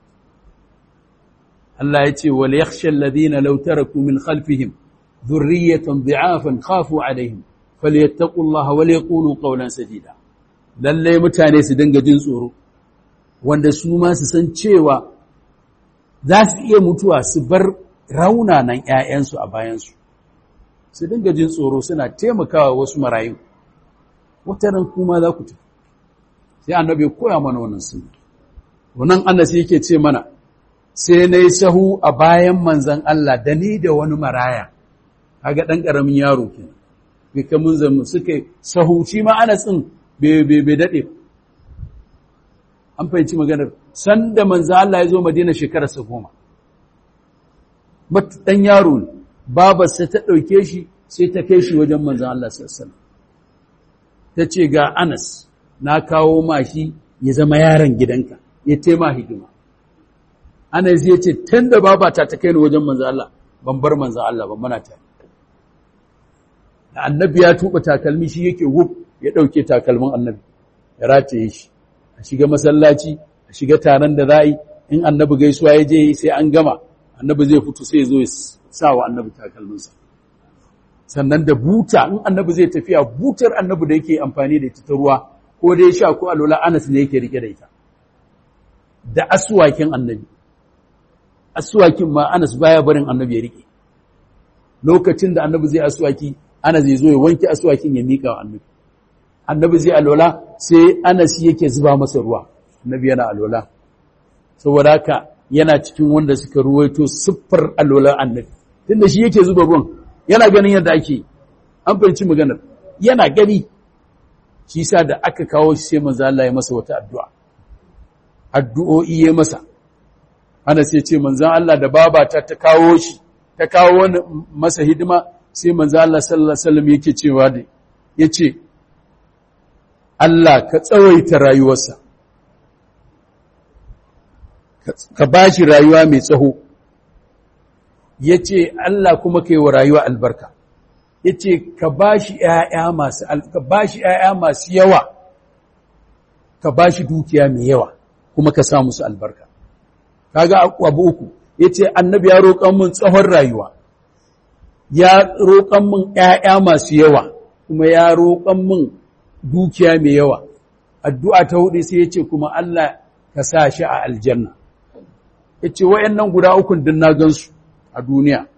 Allah ya ce wal yakhsha alladhina law taraku min khalfihim dhurriyatan dhi'afan khafu alaihim falyattaqullaha wal yaqulu qawlan sadida lalle mutane su dinga jin tsoro wanda su ma su san cewa za su iya mutuwa su bar raunanan ƴaƴansu a bayansu su dinga jin tsoro suna taimakawa wasu marayu wataran kuma za ku tafi sai annabi ya koya mana wannan sunna wannan annabi yake ce mana sai nayi sahu a bayan manzon Allah da ni da wani maraya kaga dan karamin yaro kenan bai kamun zamu suka sahu shi ma Anas din bai bai dade an fahimci maganar sanda manzon Allah ya zo Madina shekarar sa goma mat dan yaro ne babarsa ta dauke shi sai ta kai shi wajen manzon Allah sallallahu alaihi wasallam tace ga Anas na kawo mashi ya zama yaron gidanka ya tema hidima ana zai ce tun da babata ta kai ni wajen manzo Allah ban bar manzo Allah ban mana ta da annabi ya tuba takalmi shi yake wuf ya dauke takalmin annabi ya rataye shi a shiga masallaci a shiga taron da za'i in annabi gaisuwa ya je sai an gama annabi zai fito sai ya zo ya sa wa annabi takalminsa sannan da buta in annabi zai tafiya butar annabi da yake amfani da ita ta ruwa ko dai sha ko alola Anas ne yake rike da ita da aswakin annabi aswakin ma Anas baya barin annabi ya rike lokacin da annabi zai aswaki Anas zai zo ya wanke aswakin ya mika wa annabi annabi zai alola sai Anas yake zuba masa ruwa annabi yana alola saboda haka yana cikin wanda suka ruwaito siffar alola annabi tunda shi yake zuba ruwan yana ganin yadda ake an fahimci maganar yana gani shi sa da aka kawo shi sai manzo Allah ya masa wata addu'a addu'o'i ya masa ana sai ce manzon Allah da babata ta kawo shi ta kawo wani masa hidima sai manzo Allah sallallahu alaihi wasallam yake cewa da yace Allah ka tsawaita rayuwarsa ka bashi rayuwa mai tsaho yace Allah kuma kai wa rayuwa albarka yace ka bashi ƴaƴa masu ka bashi ƴaƴa masu yawa ka bashi dukiya mai yawa kuma ka sa musu albarka kaga abu uku yace annabi ya roƙan mun tsawon rayuwa ya roƙan mun ƴaƴa masu yawa kuma ya roƙan mun dukiya mai yawa addu'a ta hudu sai yace kuma Allah ka sa shi a aljanna yace wayannan guda ukun din na gansu a duniya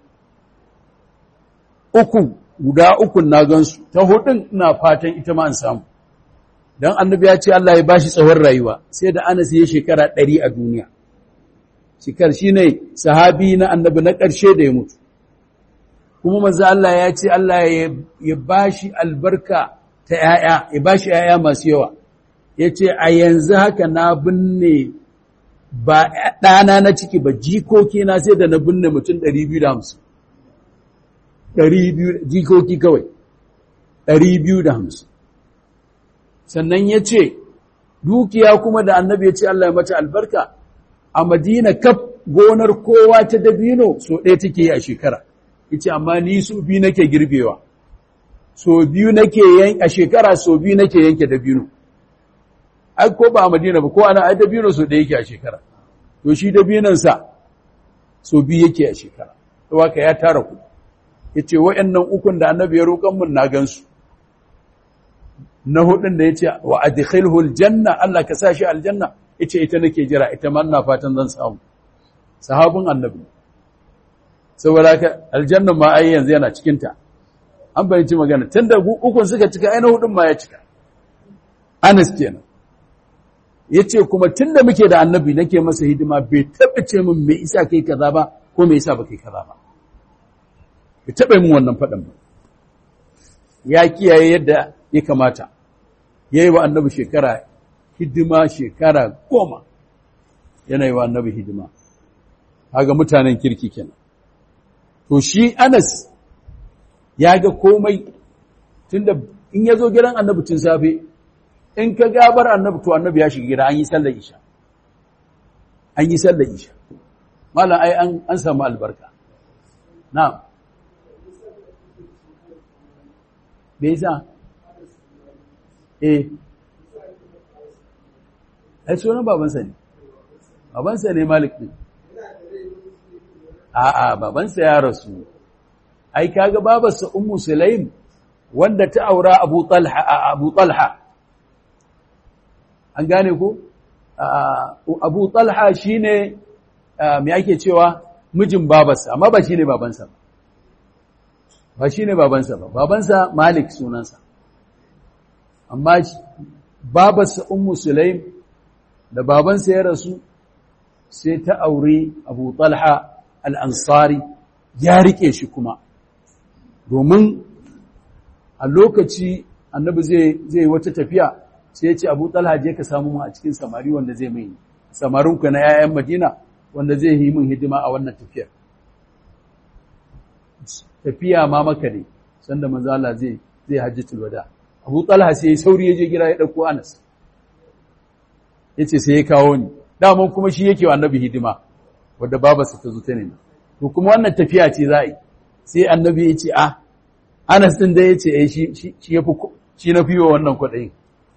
uku guda ukun na gansu ta hudun ina fatan ita ma an samu dan annabi ya ce Allah ya bashi tsawon rayuwa sai da Anas ya shekara 100 a duniya shekar shine sahabi na annabi na ƙarshe da ya mutu kuma manzo Allah ya ce Allah ya bashi albarka ta yaya ya bashi yaya masu yawa yace a yanzu haka na binne ba ɗana na ciki ba jikoki na sai da na binne mutum 250 200 jikoki kawai 250 sannan ya ce dukiya kuma da annabi ya ce Allah ya mata albarka a madina kaf gonar kowa ta dabino so ɗaya take yi a shekara yace amma ni so biyu nake girbewa so biyu nake yan a shekara so biyu nake yanke dabino ai ko ba a madina ba ko ana ai dabino so ɗaya yake a shekara to shi dabinon sa so biyu yake a shekara to haka ya tara kuɗi yace wayannan ukun da annabi ya roƙan mun na gansu na hudun da yace wa adkhilhu aljanna Allah ka sa shi aljanna yace ita nake jira ita ma ina fatan zan samu sahabin annabi saboda haka aljanna ma ai yanzu yana cikin ta an bayyana magana tunda ukun suka cika ai na hudun ma ya cika Anas kenan yace kuma tunda muke da annabi nake masa hidima bai taba ce min me isa kai kaza ba ko me yasa ba kai kaza ba bai taba min wannan fadan ba ya kiyaye yadda ya kamata yayi wa annabi shekara hidima shekara goma yana yi wa annabi hidima haga mutanen kirki kenan to shi Anas ya ga komai tunda in ya zo gidan annabi tun safe in ka gabar annabi to annabi ya shiga gida an yi sallar isha an yi sallar isha malam ai an an samu albarka na'am me yasa eh ai sunan babansa ne babansa ne malik din a'a babansa ya rasu ai kaga babarsa ummu sulaim wanda ta aura abu talha abu talha an gane ko abu talha shine me ake cewa mijin babarsa amma ba shine babansa ba ba shine babansa ba babansa malik sunansa amma babarsa ummu sulaim da babansa ya rasu sai ta aure abu talha al'ansari ya riƙe shi kuma domin a lokaci annabi zai wata tafiya sai ya ce abu talha je ka samu mu a cikin samari wanda zai mai samarinku na ‘ya'yan madina wanda zai yi min hidima a wannan tafiyar tafiya ma maka ne sanda manzala zai zai hajjatul wada abu talha sai sauri ya je gida ya ɗauko anas ya ce sai ya kawo ni daman kuma shi yake wa annabi hidima wadda babarsa ta zo ta nema to kuma wannan tafiya ce za a yi sai annabi ya ce ah anas din da ya ce eh shi shi yafi shi na fiye wannan kwaɗayin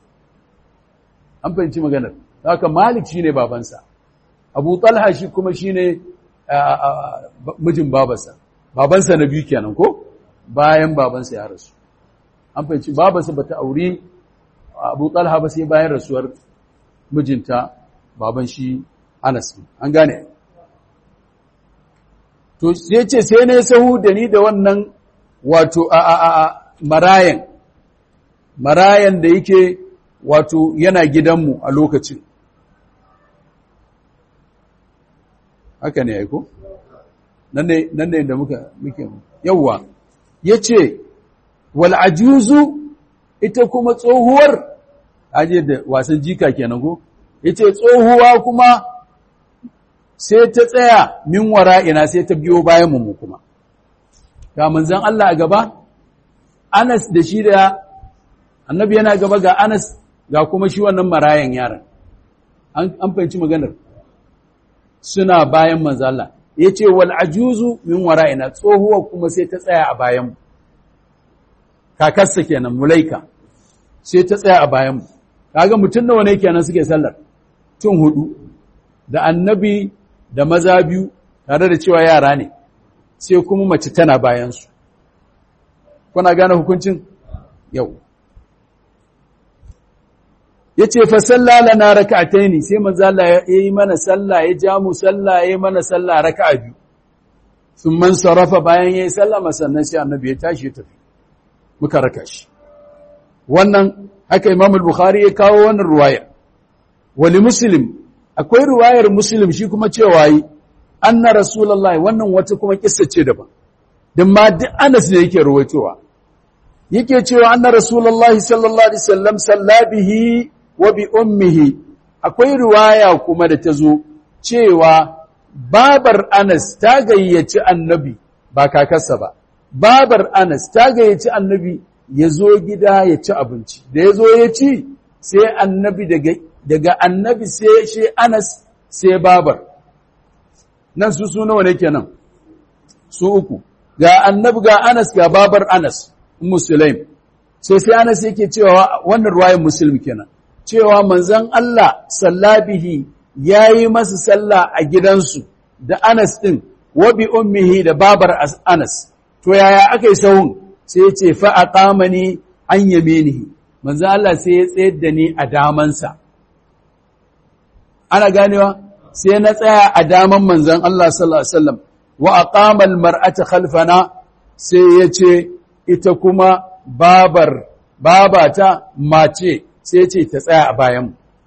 an fahimci maganar haka malik shine babansa abu talha shi kuma shine mijin babarsa babansa na biyu kenan ko bayan babansa ya rasu an fahimci babarsa bata auri abu talha ba sai bayan rasuwar mijinta baban shi anas an gane to sai ce sai ne sahu da ni da wannan wato a a a marayan marayan da yake wato yana gidanmu a lokacin haka ne aiko nan ne nan ne da muka muke yawa yace wal ajuzu ita kuma tsohuwar aje da wasan jika kenan ko yace tsohuwa kuma sai ta tsaya min wara'ina sai ta biyo bayan mu kuma ga manzon Allah a gaba Anas da shi da annabi yana gaba ga Anas ga kuma shi wannan marayan yaron an an fahimci maganar suna bayan manzon Allah yace wal ajuzu min wara'ina tsohuwa kuma sai ta tsaya a bayan mu kakarsa kenan mulaika sai ta tsaya a bayan mu kaga mutun nawa ne kenan suke sallar tun hudu da annabi da maza biyu tare da cewa yara ne sai kuma mace tana bayansu kuna gane hukuncin yau ya ce fa salla lana raka'ataini sai manzo Allah ya yi mana sallah ya ja mu sallah ya yi mana sallah raka'a biyu sun man sarafa bayan ya yi sallama sannan sai annabi ya tashi ya tafi muka raka shi wannan haka imam al-bukhari ya kawo wannan ruwaya wali muslim akwai ruwayar muslim shi kuma cewa yi anna rasulullahi wannan wata kuma kissa ce daban dan ma duk Anas ne yake ruwaitowa yake cewa anna rasulullahi sallallahu alaihi wasallam sallabihi wa bi ummihi akwai ruwaya kuma da ta zo cewa babar Anas ta gayyaci annabi ba kakarsa ba babar Anas ta gayyaci annabi ya zo gida ya ci abinci da ya zo ya ci sai annabi daga daga annabi sai shi Anas sai babar nan su su nawa ne kenan su uku ga annabi ga Anas ga babar Anas Musulaim sai sai Anas yake cewa wannan ruwayar Muslim kenan cewa manzon Allah sallabihi yayi masa sallah a gidansu da Anas din wa bi ummihi da babar Anas to yaya akai sahun sai ya ce fa aqamani an yaminihi manzon Allah sai ya tsayar da ni a damansa ana ganewa sai na tsaya a daman manzon Allah sallallahu alaihi wasallam wa aqama almar'ata khalfana sai yace ita kuma babar babata mace sai yace ta tsaya a bayan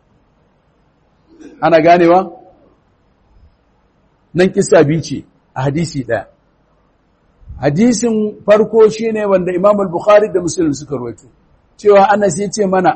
ana ganewa nan kissa bi ce a hadisi daya hadisin farko shine wanda Imam al-Bukhari da Muslim suka rawaito cewa Anas yace mana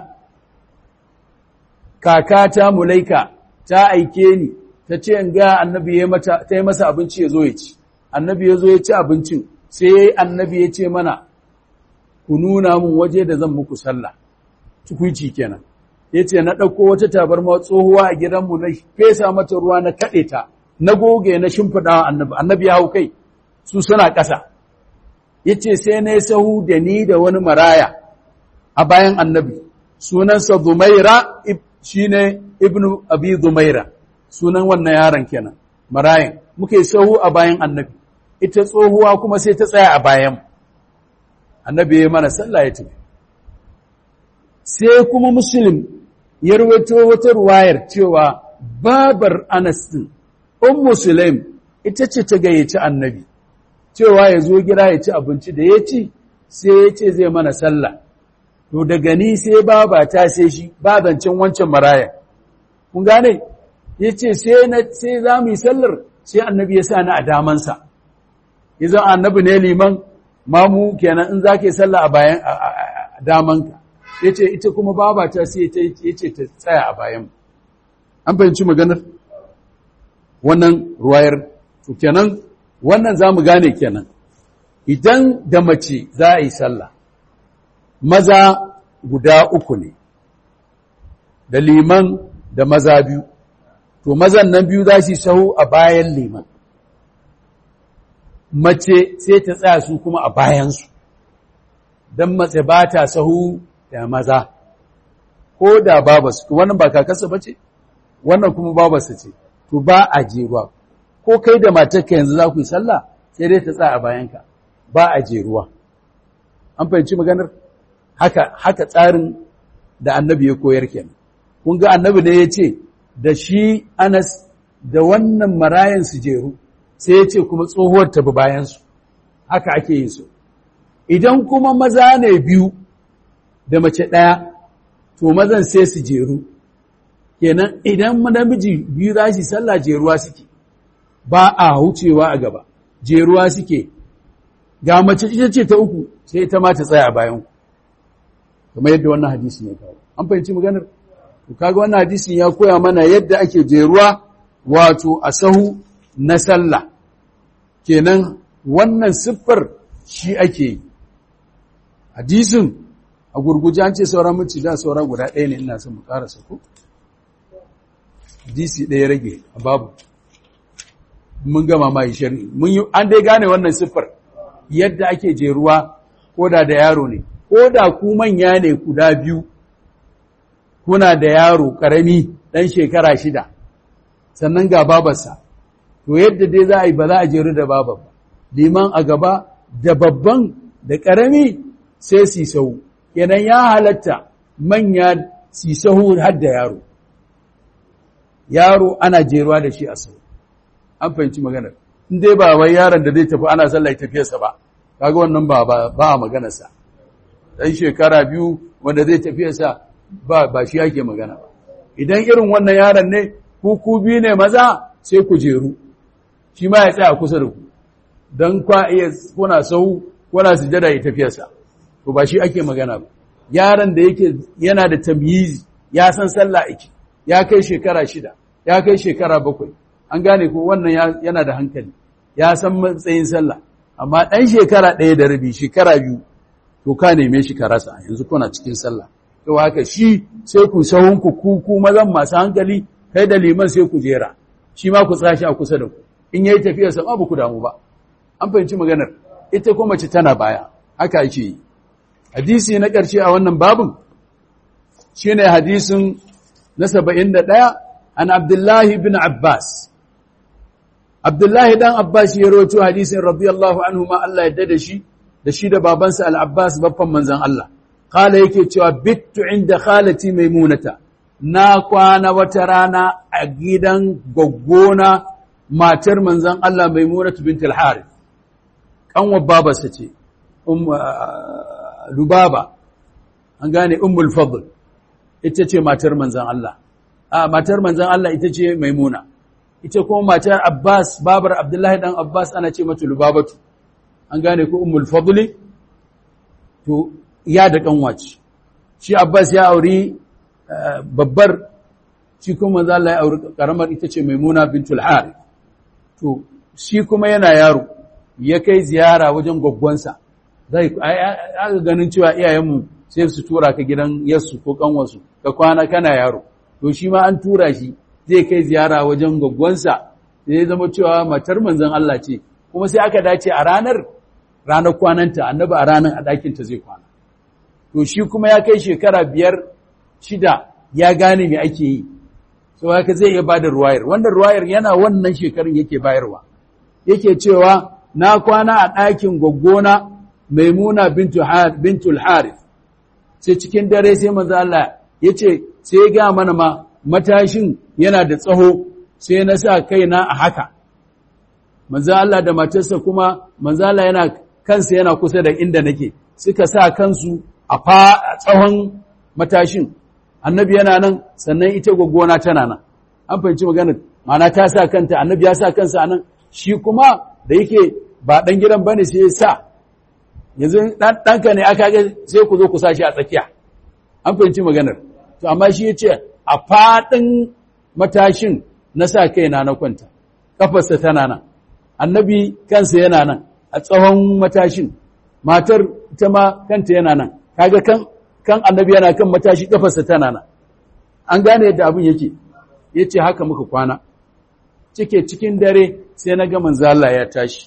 kakata Mulaika ta aike ni ta ce in ga annabi ya mata ta yi masa abinci ya zo ya ci annabi ya zo ya ci abincin sai annabi ya ce mana ku nuna mun waje da zan muku sallah tukuici kenan ya ce na ɗauko wata tabarma tsohuwa a gidanmu na fesa mata ruwa na kaɗe ta na goge na shimfiɗa annabi annabi ya hau kai su suna ƙasa ya ce sai na yi sahu da ni da wani maraya a bayan annabi sunansa zumaira shine ibnu abi zumaira sunan wannan yaron kenan marayin muke sahu a bayan annabi ita tsohuwa kuma sai ta tsaya a bayan annabi ya mana sallah ya tafi sai kuma muslim ya rawaito wata ruwayar cewa babar Anas din ummu sulaim ita ce ta gayyaci annabi cewa ya zo gida ya ci abinci da ya ci sai ya ce zai mana sallah to daga ni sai baba ta sai shi babancin wancan maraya kun gane ya ce sai za mu yi sallar sai annabi ya sa ni a damansa izan annabi ne liman mamu kenan in za ka yi sallah a bayan damanka ya ce ita kuma babata sai ya ce ta tsaya a bayan an fahimci maganar wannan ruwayar to kenan wannan za mu gane kenan idan da mace za a yi sallah maza guda uku ne da liman da maza biyu to mazan nan biyu za su sahu a bayan liman mace sai ta tsaya su kuma a bayansu don mace ba ta sahu da maza ko da babasu wannan ba kakarsa ba ce wannan kuma babarsa ce to ba a jeruwa ko kai da matarka yanzu za ku yi sallah sai dai ta tsaya a bayanka ba a jeruwa an fahimci maganar haka haka tsarin da annabi ya koyar kenan kun ga annabi ne ya ce da shi Anas da wannan marayan su jeru sai ya ce kuma tsohuwar ta bi bayansu haka ake yin su idan kuma maza ne biyu da mace ɗaya to mazan sai su jeru kenan idan namiji biyu za su sallah jeruwa suke ba a hucewa a gaba jeruwa suke ga mace ita ce ta uku sai ita ma ta tsaya a bayan kamar yadda wannan hadisi ne kawo an fahimci maganar to kaga wannan hadisin ya koya mana yadda ake jeruwa wato a sahu na sallah kenan wannan siffar shi ake yi hadisin a gurguje an ce sauran mace da sauran guda ɗaya ne ina son mu ƙarasa ko hadisi ɗaya rage a babu mun gama ma yi shari'i mun yi an dai gane wannan siffar yadda ake jeruwa ko da da yaro ne ko da ku manya ne guda biyu kuna da yaro ƙarami ɗan shekara shida sannan ga babarsa to yadda dai za a yi ba za a jeru da baba ba liman a gaba da babban da ƙarami sai su sau kenan ya halatta manya su sahu har da yaro yaro ana jeruwa da shi a sau an fahimci maganar in dai ba wai yaron da zai tafi ana sallah tafiyarsa ba kaga wannan ba ba a maganarsa dan shekara biyu wanda zai tafiyarsa ba ba shi yake magana ba idan irin wannan yaron ne ku ku biyu ne maza sai ku jeru shi ma ya tsaya kusa da ku don kwa iya kuna sau kuna sujada ya tafiyarsa to ba shi ake magana ba yaron da yake yana da tamyizi ya san sallah ake ya kai shekara shida ya kai shekara bakwai an gane ko wannan yana da hankali ya san matsayin sallah amma ɗan shekara ɗaya da rabi shekara biyu to ka neme shi ka rasa yanzu kuna cikin sallah to haka shi sai ku sahunku ku ku mazan masu hankali kai da liman sai ku jera shi ma ku tsashi a kusa da ku in yayi tafiyar sa ba ku damu ba an fahimci maganar ita kuma mace tana baya haka ake yi hadisi na ƙarshe a wannan babin shine hadisin na 71 an Abdullahi bin Abbas Abdullahi dan Abbas ya rawaito hadisin radiyallahu anhu ma Allah ya dada shi da shi da babansa Al-Abbas babban manzon Allah kala yake cewa bittu inda khalati maimunata na kwana wata rana a gidan goggona matar manzon Allah maimunatu bint al-Harith kanwa babarsa ce um Lubaba an gane ummul fadl ita ce matar manzon Allah a matar manzon Allah ita ce maimuna ita kuma matar Abbas babar Abdullahi dan Abbas ana ce mata Lubabatu an gane ko ummul fadli to ya da kanwaci shi Abbas ya auri babbar shi kuma manzo Allah ya auri karamar ita ce Maimuna bintul Harith to shi kuma yana yaro ya kai ziyara wajen gwaggwansa zai aka ganin cewa iyayenmu sai su tura ka gidan yassu ko kanwarsu ka kwana kana yaro to shi ma an tura shi zai kai ziyara wajen gwaggwansa sai zama cewa matar manzon Allah ce kuma sai aka dace a ranar ranar kwananta annabi a ranar a ɗakinta zai kwana to shi kuma ya kai shekara biyar shida ya gane me ake yi so haka zai iya bada ruwayar wannan ruwayar yana wannan shekarun yake bayarwa yake cewa na kwana a ɗakin gwaggona maimuna bintul harith sai cikin dare sai manzo Allah yace sai ya ga mana ma matashin yana da tsaho sai na sa kaina a haka manzo Allah da matarsa kuma manzo Allah yana kansa yana kusa da inda nake suka sa kansu a fa tsawon matashin annabi yana nan sannan ita gwaggona tana nan an fahimci magana mana ta sa kanta annabi ya sa kansa nan shi kuma da yake ba dan gidan bane sai ya sa yanzu dan danka ne aka ga sai ku zo ku sa shi a tsakiya an fahimci maganar to amma shi yace a fadin matashin na sa kaina na kwanta kafarsa tana nan annabi kansa yana nan a tsawon matashin matar ita ma kanta yana nan kaga kan kan annabi yana kan matashi kafarsa tana nan an gane yadda abin yake yace haka muka kwana cike cikin dare sai na ga manzo Allah ya tashi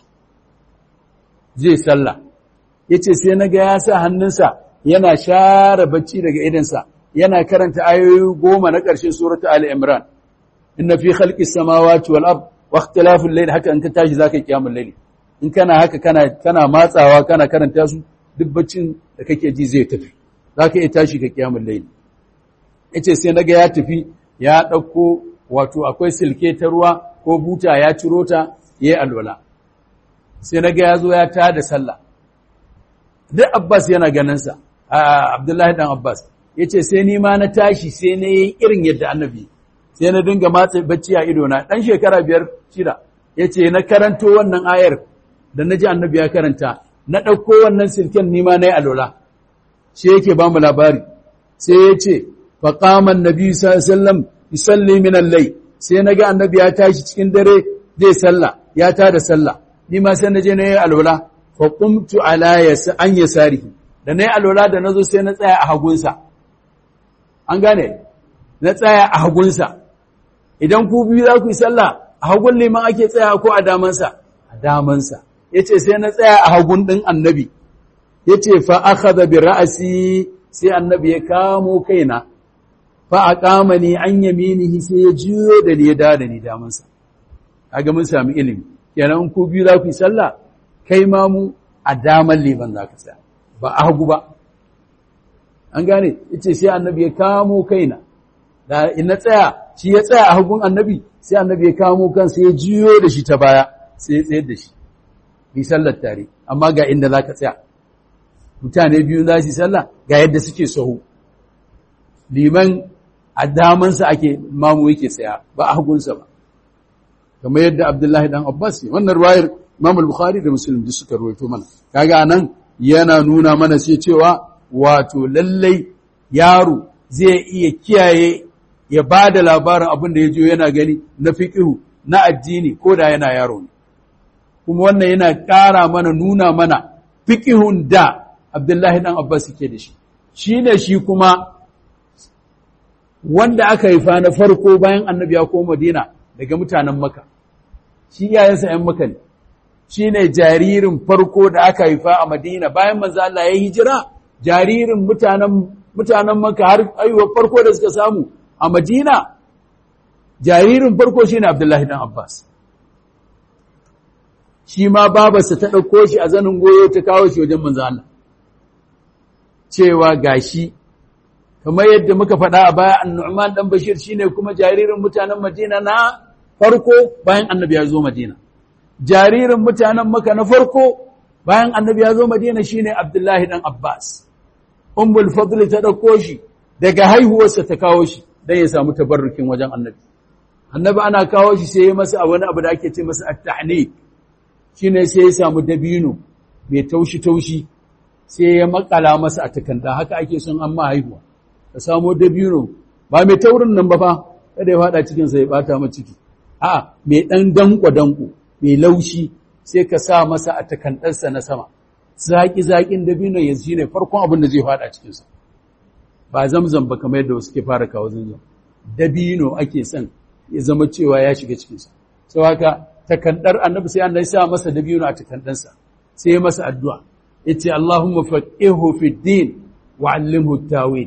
zai sallah yace sai na ga ya sa hannunsa yana share bacci daga idansa yana karanta ayoyi goma na ƙarshen suratu Ali Imran inna fi khalqis samawati wal ard wa ikhtilafil layl haka in ka tashi zaka yi kiyamul layl in kana haka kana kana matsawa kana karanta su duk baccin da kake ji zai tafi zaka iya tashi ka kiyamul layl yace sai naga ya tafi ya dauko wato akwai silke ta ruwa ko buta ya ciro ta yayi alwala sai naga ya zo ya tada sallah duk Abbas yana ganin sa Abdullahi dan Abbas yace sai ni ma na tashi sai na yi irin yadda annabi sai na dinga matsa bacci a ido na dan shekara biyar shida yace na karanto wannan ayar da naji annabi ya karanta na dauko wannan silken ni ma nayi alola shi yake ba mu labari sai yace fa qama annabi sallallahu alaihi wasallam yusalli min al-layl sai naga annabi ya tashi cikin dare zai salla ya tada sallah ni ma sai naje nayi alola fa qumtu ala yasa an yasarihi da nayi alola da nazo sai na tsaya a hagunsa an gane na tsaya a hagunsa idan ku biyu za ku yi sallah a hagun liman ake tsaya ko a damansa a damansa ya ce sai na tsaya a hagun ɗin annabi ya ce fa aka zabi ra'asi sai annabi ya kamo kaina fa a kama ni an yaminihi sai ya juyo da ni ya da da ni damansa kaga mun sami ilimi kenan in ku biyu za ku yi sallah kai ma mu a daman liman za ka tsaya ba a hagu ba an gane yace sai annabi ya kamo kaina da in na tsaya shi ya tsaya a hagun annabi sai annabi ya kamo kansa ya jiyo da shi ta baya sai ya tsayar da shi bi sallar tare amma ga inda za ka tsaya mutane biyu za su yi sallah ga yadda suke sahu liman a damansa ake mamu yake tsaya ba a hagunsa ba kamar yadda abdullahi dan abbas ne wannan ruwayar imam al-bukhari da muslim duk suka ruwaito mana kaga nan yana nuna mana sai cewa wato lallai yaro zai iya kiyaye ya ba da labarin abin da ya jo yana gani na fiƙihu na addini ko da yana yaro ne kuma wannan yana ƙara mana nuna mana fiƙihun da abdullahi ɗan abbas ke da shi shi ne shi kuma wanda aka haifa na farko bayan annabi ya koma madina daga mutanen maka shi iyayensa ‘yan maka ne shi ne jaririn farko da aka haifa a madina bayan manzo Allah ya hijira jaririn mutanen mutanen maka har aiwa farko da suka samu a Madina jaririn farko shine Abdullahi dan Abbas shi ma babarsa ta ɗauko shi a zanin goyo ta kawo shi wajen manzo Allah cewa gashi kamar yadda muka faɗa a baya An-Nu'man dan Bashir shine kuma jaririn mutanen Madina na farko bayan Annabi ya zo Madina jaririn mutanen Makka na farko bayan Annabi ya zo Madina shine Abdullahi dan Abbas Ummul Fadl ta ɗauko shi daga haihuwarsa ta kawo shi dan ya samu tabarrukin wajen Annabi Annabi ana kawo shi sai ya masa wani abu da ake ce masa at-tahnik shine sai ya samu dabino mai taushi taushi sai ya makala masa a takanda haka ake son an ma haihuwa ka samo dabino ba mai taurin nan ba fa kada ya fada cikin sa ya bata ma ciki a mai dan danko danko mai laushi sai ka sa masa a takandarsa na sama zaki zakin dabino yanzu shine farkon abin da zai fada cikin sa ba zamzam ba kamar yadda wasu ke fara kawo zamzam dabino ake son ya zama cewa ya shiga cikin sa sau haka takandar annabi sai annabi sa masa dabino a takandansa sai masa addu'a yace Allahumma faqihu fi din wa 'allimhu tawil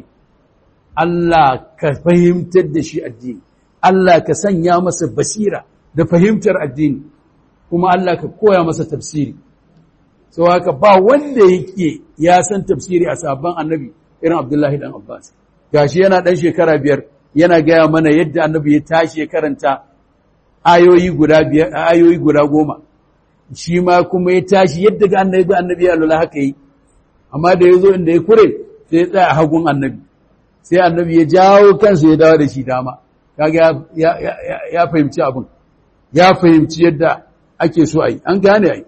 Allah ka fahimtar da shi addini Allah ka sanya masa basira da fahimtar addini kuma Allah ka koya masa tafsiri sau haka ba wanda yake ya san tafsiri a sabon annabi irin Abdullahi dan Abbas gashi yana dan shekara biyar yana gaya mana yadda annabi ya tashi ya karanta ayoyi guda biyar ayoyi guda goma shi ma kuma ya tashi yadda ga annabi ga annabi ya lula haka yi amma da ya zo inda ya kure sai ya tsaya a hagun annabi sai annabi ya jawo kansa ya dawo da shi dama kaga ya, ya, ya, ya fahimci abin ya fahimci yadda ake so a yi an gane a yi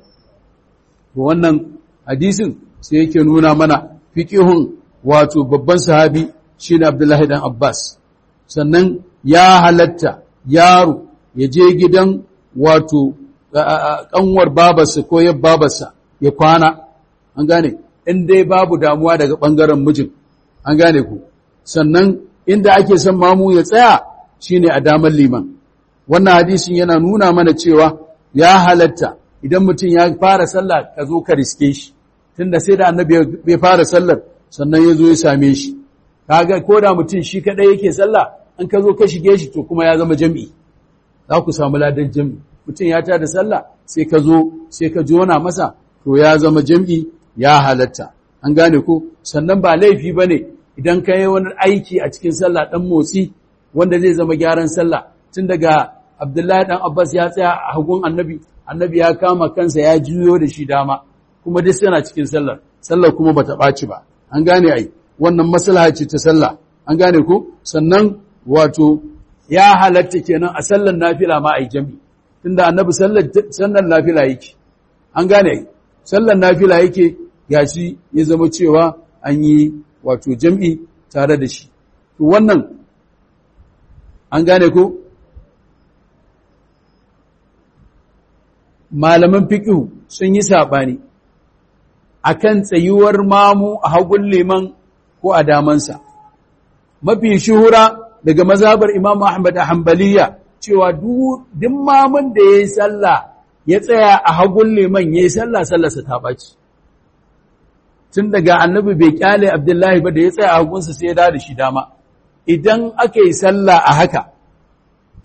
to wannan hadisin sai yake nuna mana fiqihun wato babban sahabi shine Abdullahi dan Abbas sannan ya halatta yaro ya je gidan wato kanwar babarsa ko yab babarsa ya kwana an gane in dai babu damuwa daga bangaren mijin an gane ku sannan inda ake son mamu ya tsaya shine a damar liman wannan hadisin yana nuna mana cewa ya halatta idan mutum ya fara sallah ka zo ka riske shi tunda sai da annabi ya fara sallar sannan ya zo ya same shi kaga ko da mutum shi kadai yake sallah an ka zo ka shige shi to kuma ya zama jami'i za ku samu ladan jami'i mutum ya tada sallah sai ka zo sai ka jona masa to ya zama jam'i ya halatta an gane ko sannan ba laifi ba ne idan ka yi wani aiki a cikin sallah ɗan motsi wanda zai zama gyaran sallah tun daga abdullahi ɗan abbas ya tsaya a hagun annabi annabi ya kama kansa ya juyo da shi dama kuma duk yana cikin sallar sallar kuma bata ɓaci ba an gane ai wannan maslaha ce ta sallah an gane ko sannan wato ya halatta kenan a sallar nafila ma ai jami'i tunda annabi sallar nafila yake an gane sallar nafila yake gashi ya zama cewa an yi wato jam'i tare da shi to wannan an gane ko malaman fiqh sun yi sabani akan tsayuwar mamu a hagun liman ko a damansa mafi shuhura daga mazhabar Imam Ahmad a Hanbaliya cewa duk mamun da ya yi sallah ya tsaya a hagun liman ya yi sallah sallarsa ta ɓaci. Tun daga annabi bai kyale Abdullahi ba da ya tsaya a hagunsa sai ya da da shi dama. Idan aka yi sallah a haka,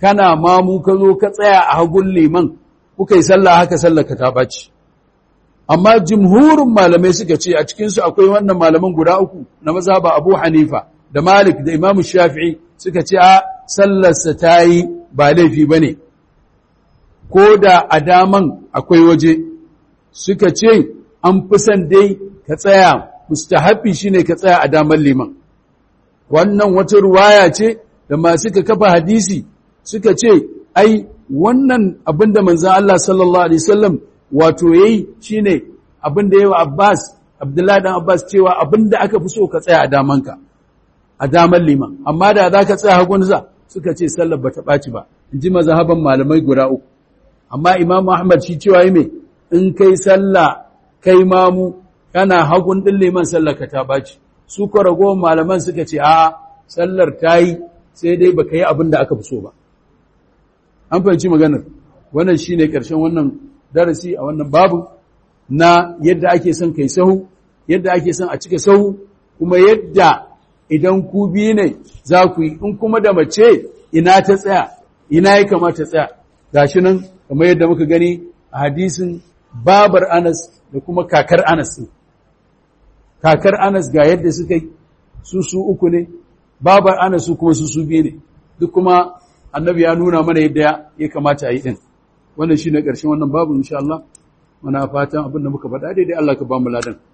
kana mamu ka zo ka tsaya a hagun liman kuka yi sallah haka sallah ka ta ɓaci amma jimhurin malamai suka ce a cikinsu akwai wannan malaman guda uku na mazhaba abu hanifa da malik da imam shafi'i suka ce a sallarsa ta yi ba laifi ba ne ko da a daman akwai waje suka ce an fi son dai ka tsaya mustahabi shine ka tsaya a daman liman wannan wata ruwaya ce da masu ka kafa hadisi suka ce ai wannan abinda manzan Allah sallallahu alaihi wasallam wato yayi shine abinda yawa Abbas Abdullahi dan Abbas cewa abinda aka fi so ka tsaya a damanka a daman liman amma da za ka tsaya hagunsa suka ce sallar bata ɓaci ba in ji mazhaban malamai guda uku amma Imam Ahmad shi cewa yi me in kai sallah kai mamu kana hagun din liman sallar ka ta ɓaci su ko ragowar malaman suka ce a sallar ta yi sai dai baka yi abin da aka fi so ba an fahimci maganar wannan shine ƙarshen wannan darasi a wannan babu na yadda ake son kai sahu yadda ake son a cika sahu kuma yadda idan ku biyu ne za ku yi in kuma da mace ina ta tsaya ina ya kamata tsaya gashi nan kamar yadda muka gani a hadisin babar Anas da kuma kakar Anas kakar Anas ga yadda suka yi su su uku ne babar Anas su kuma su su biyu ne duk kuma annabi ya nuna mana yadda ya kamata a yi din wannan shine ƙarshen wannan babu insha Allah muna fatan abin da muka faɗa daidai Allah ka ba mu ladan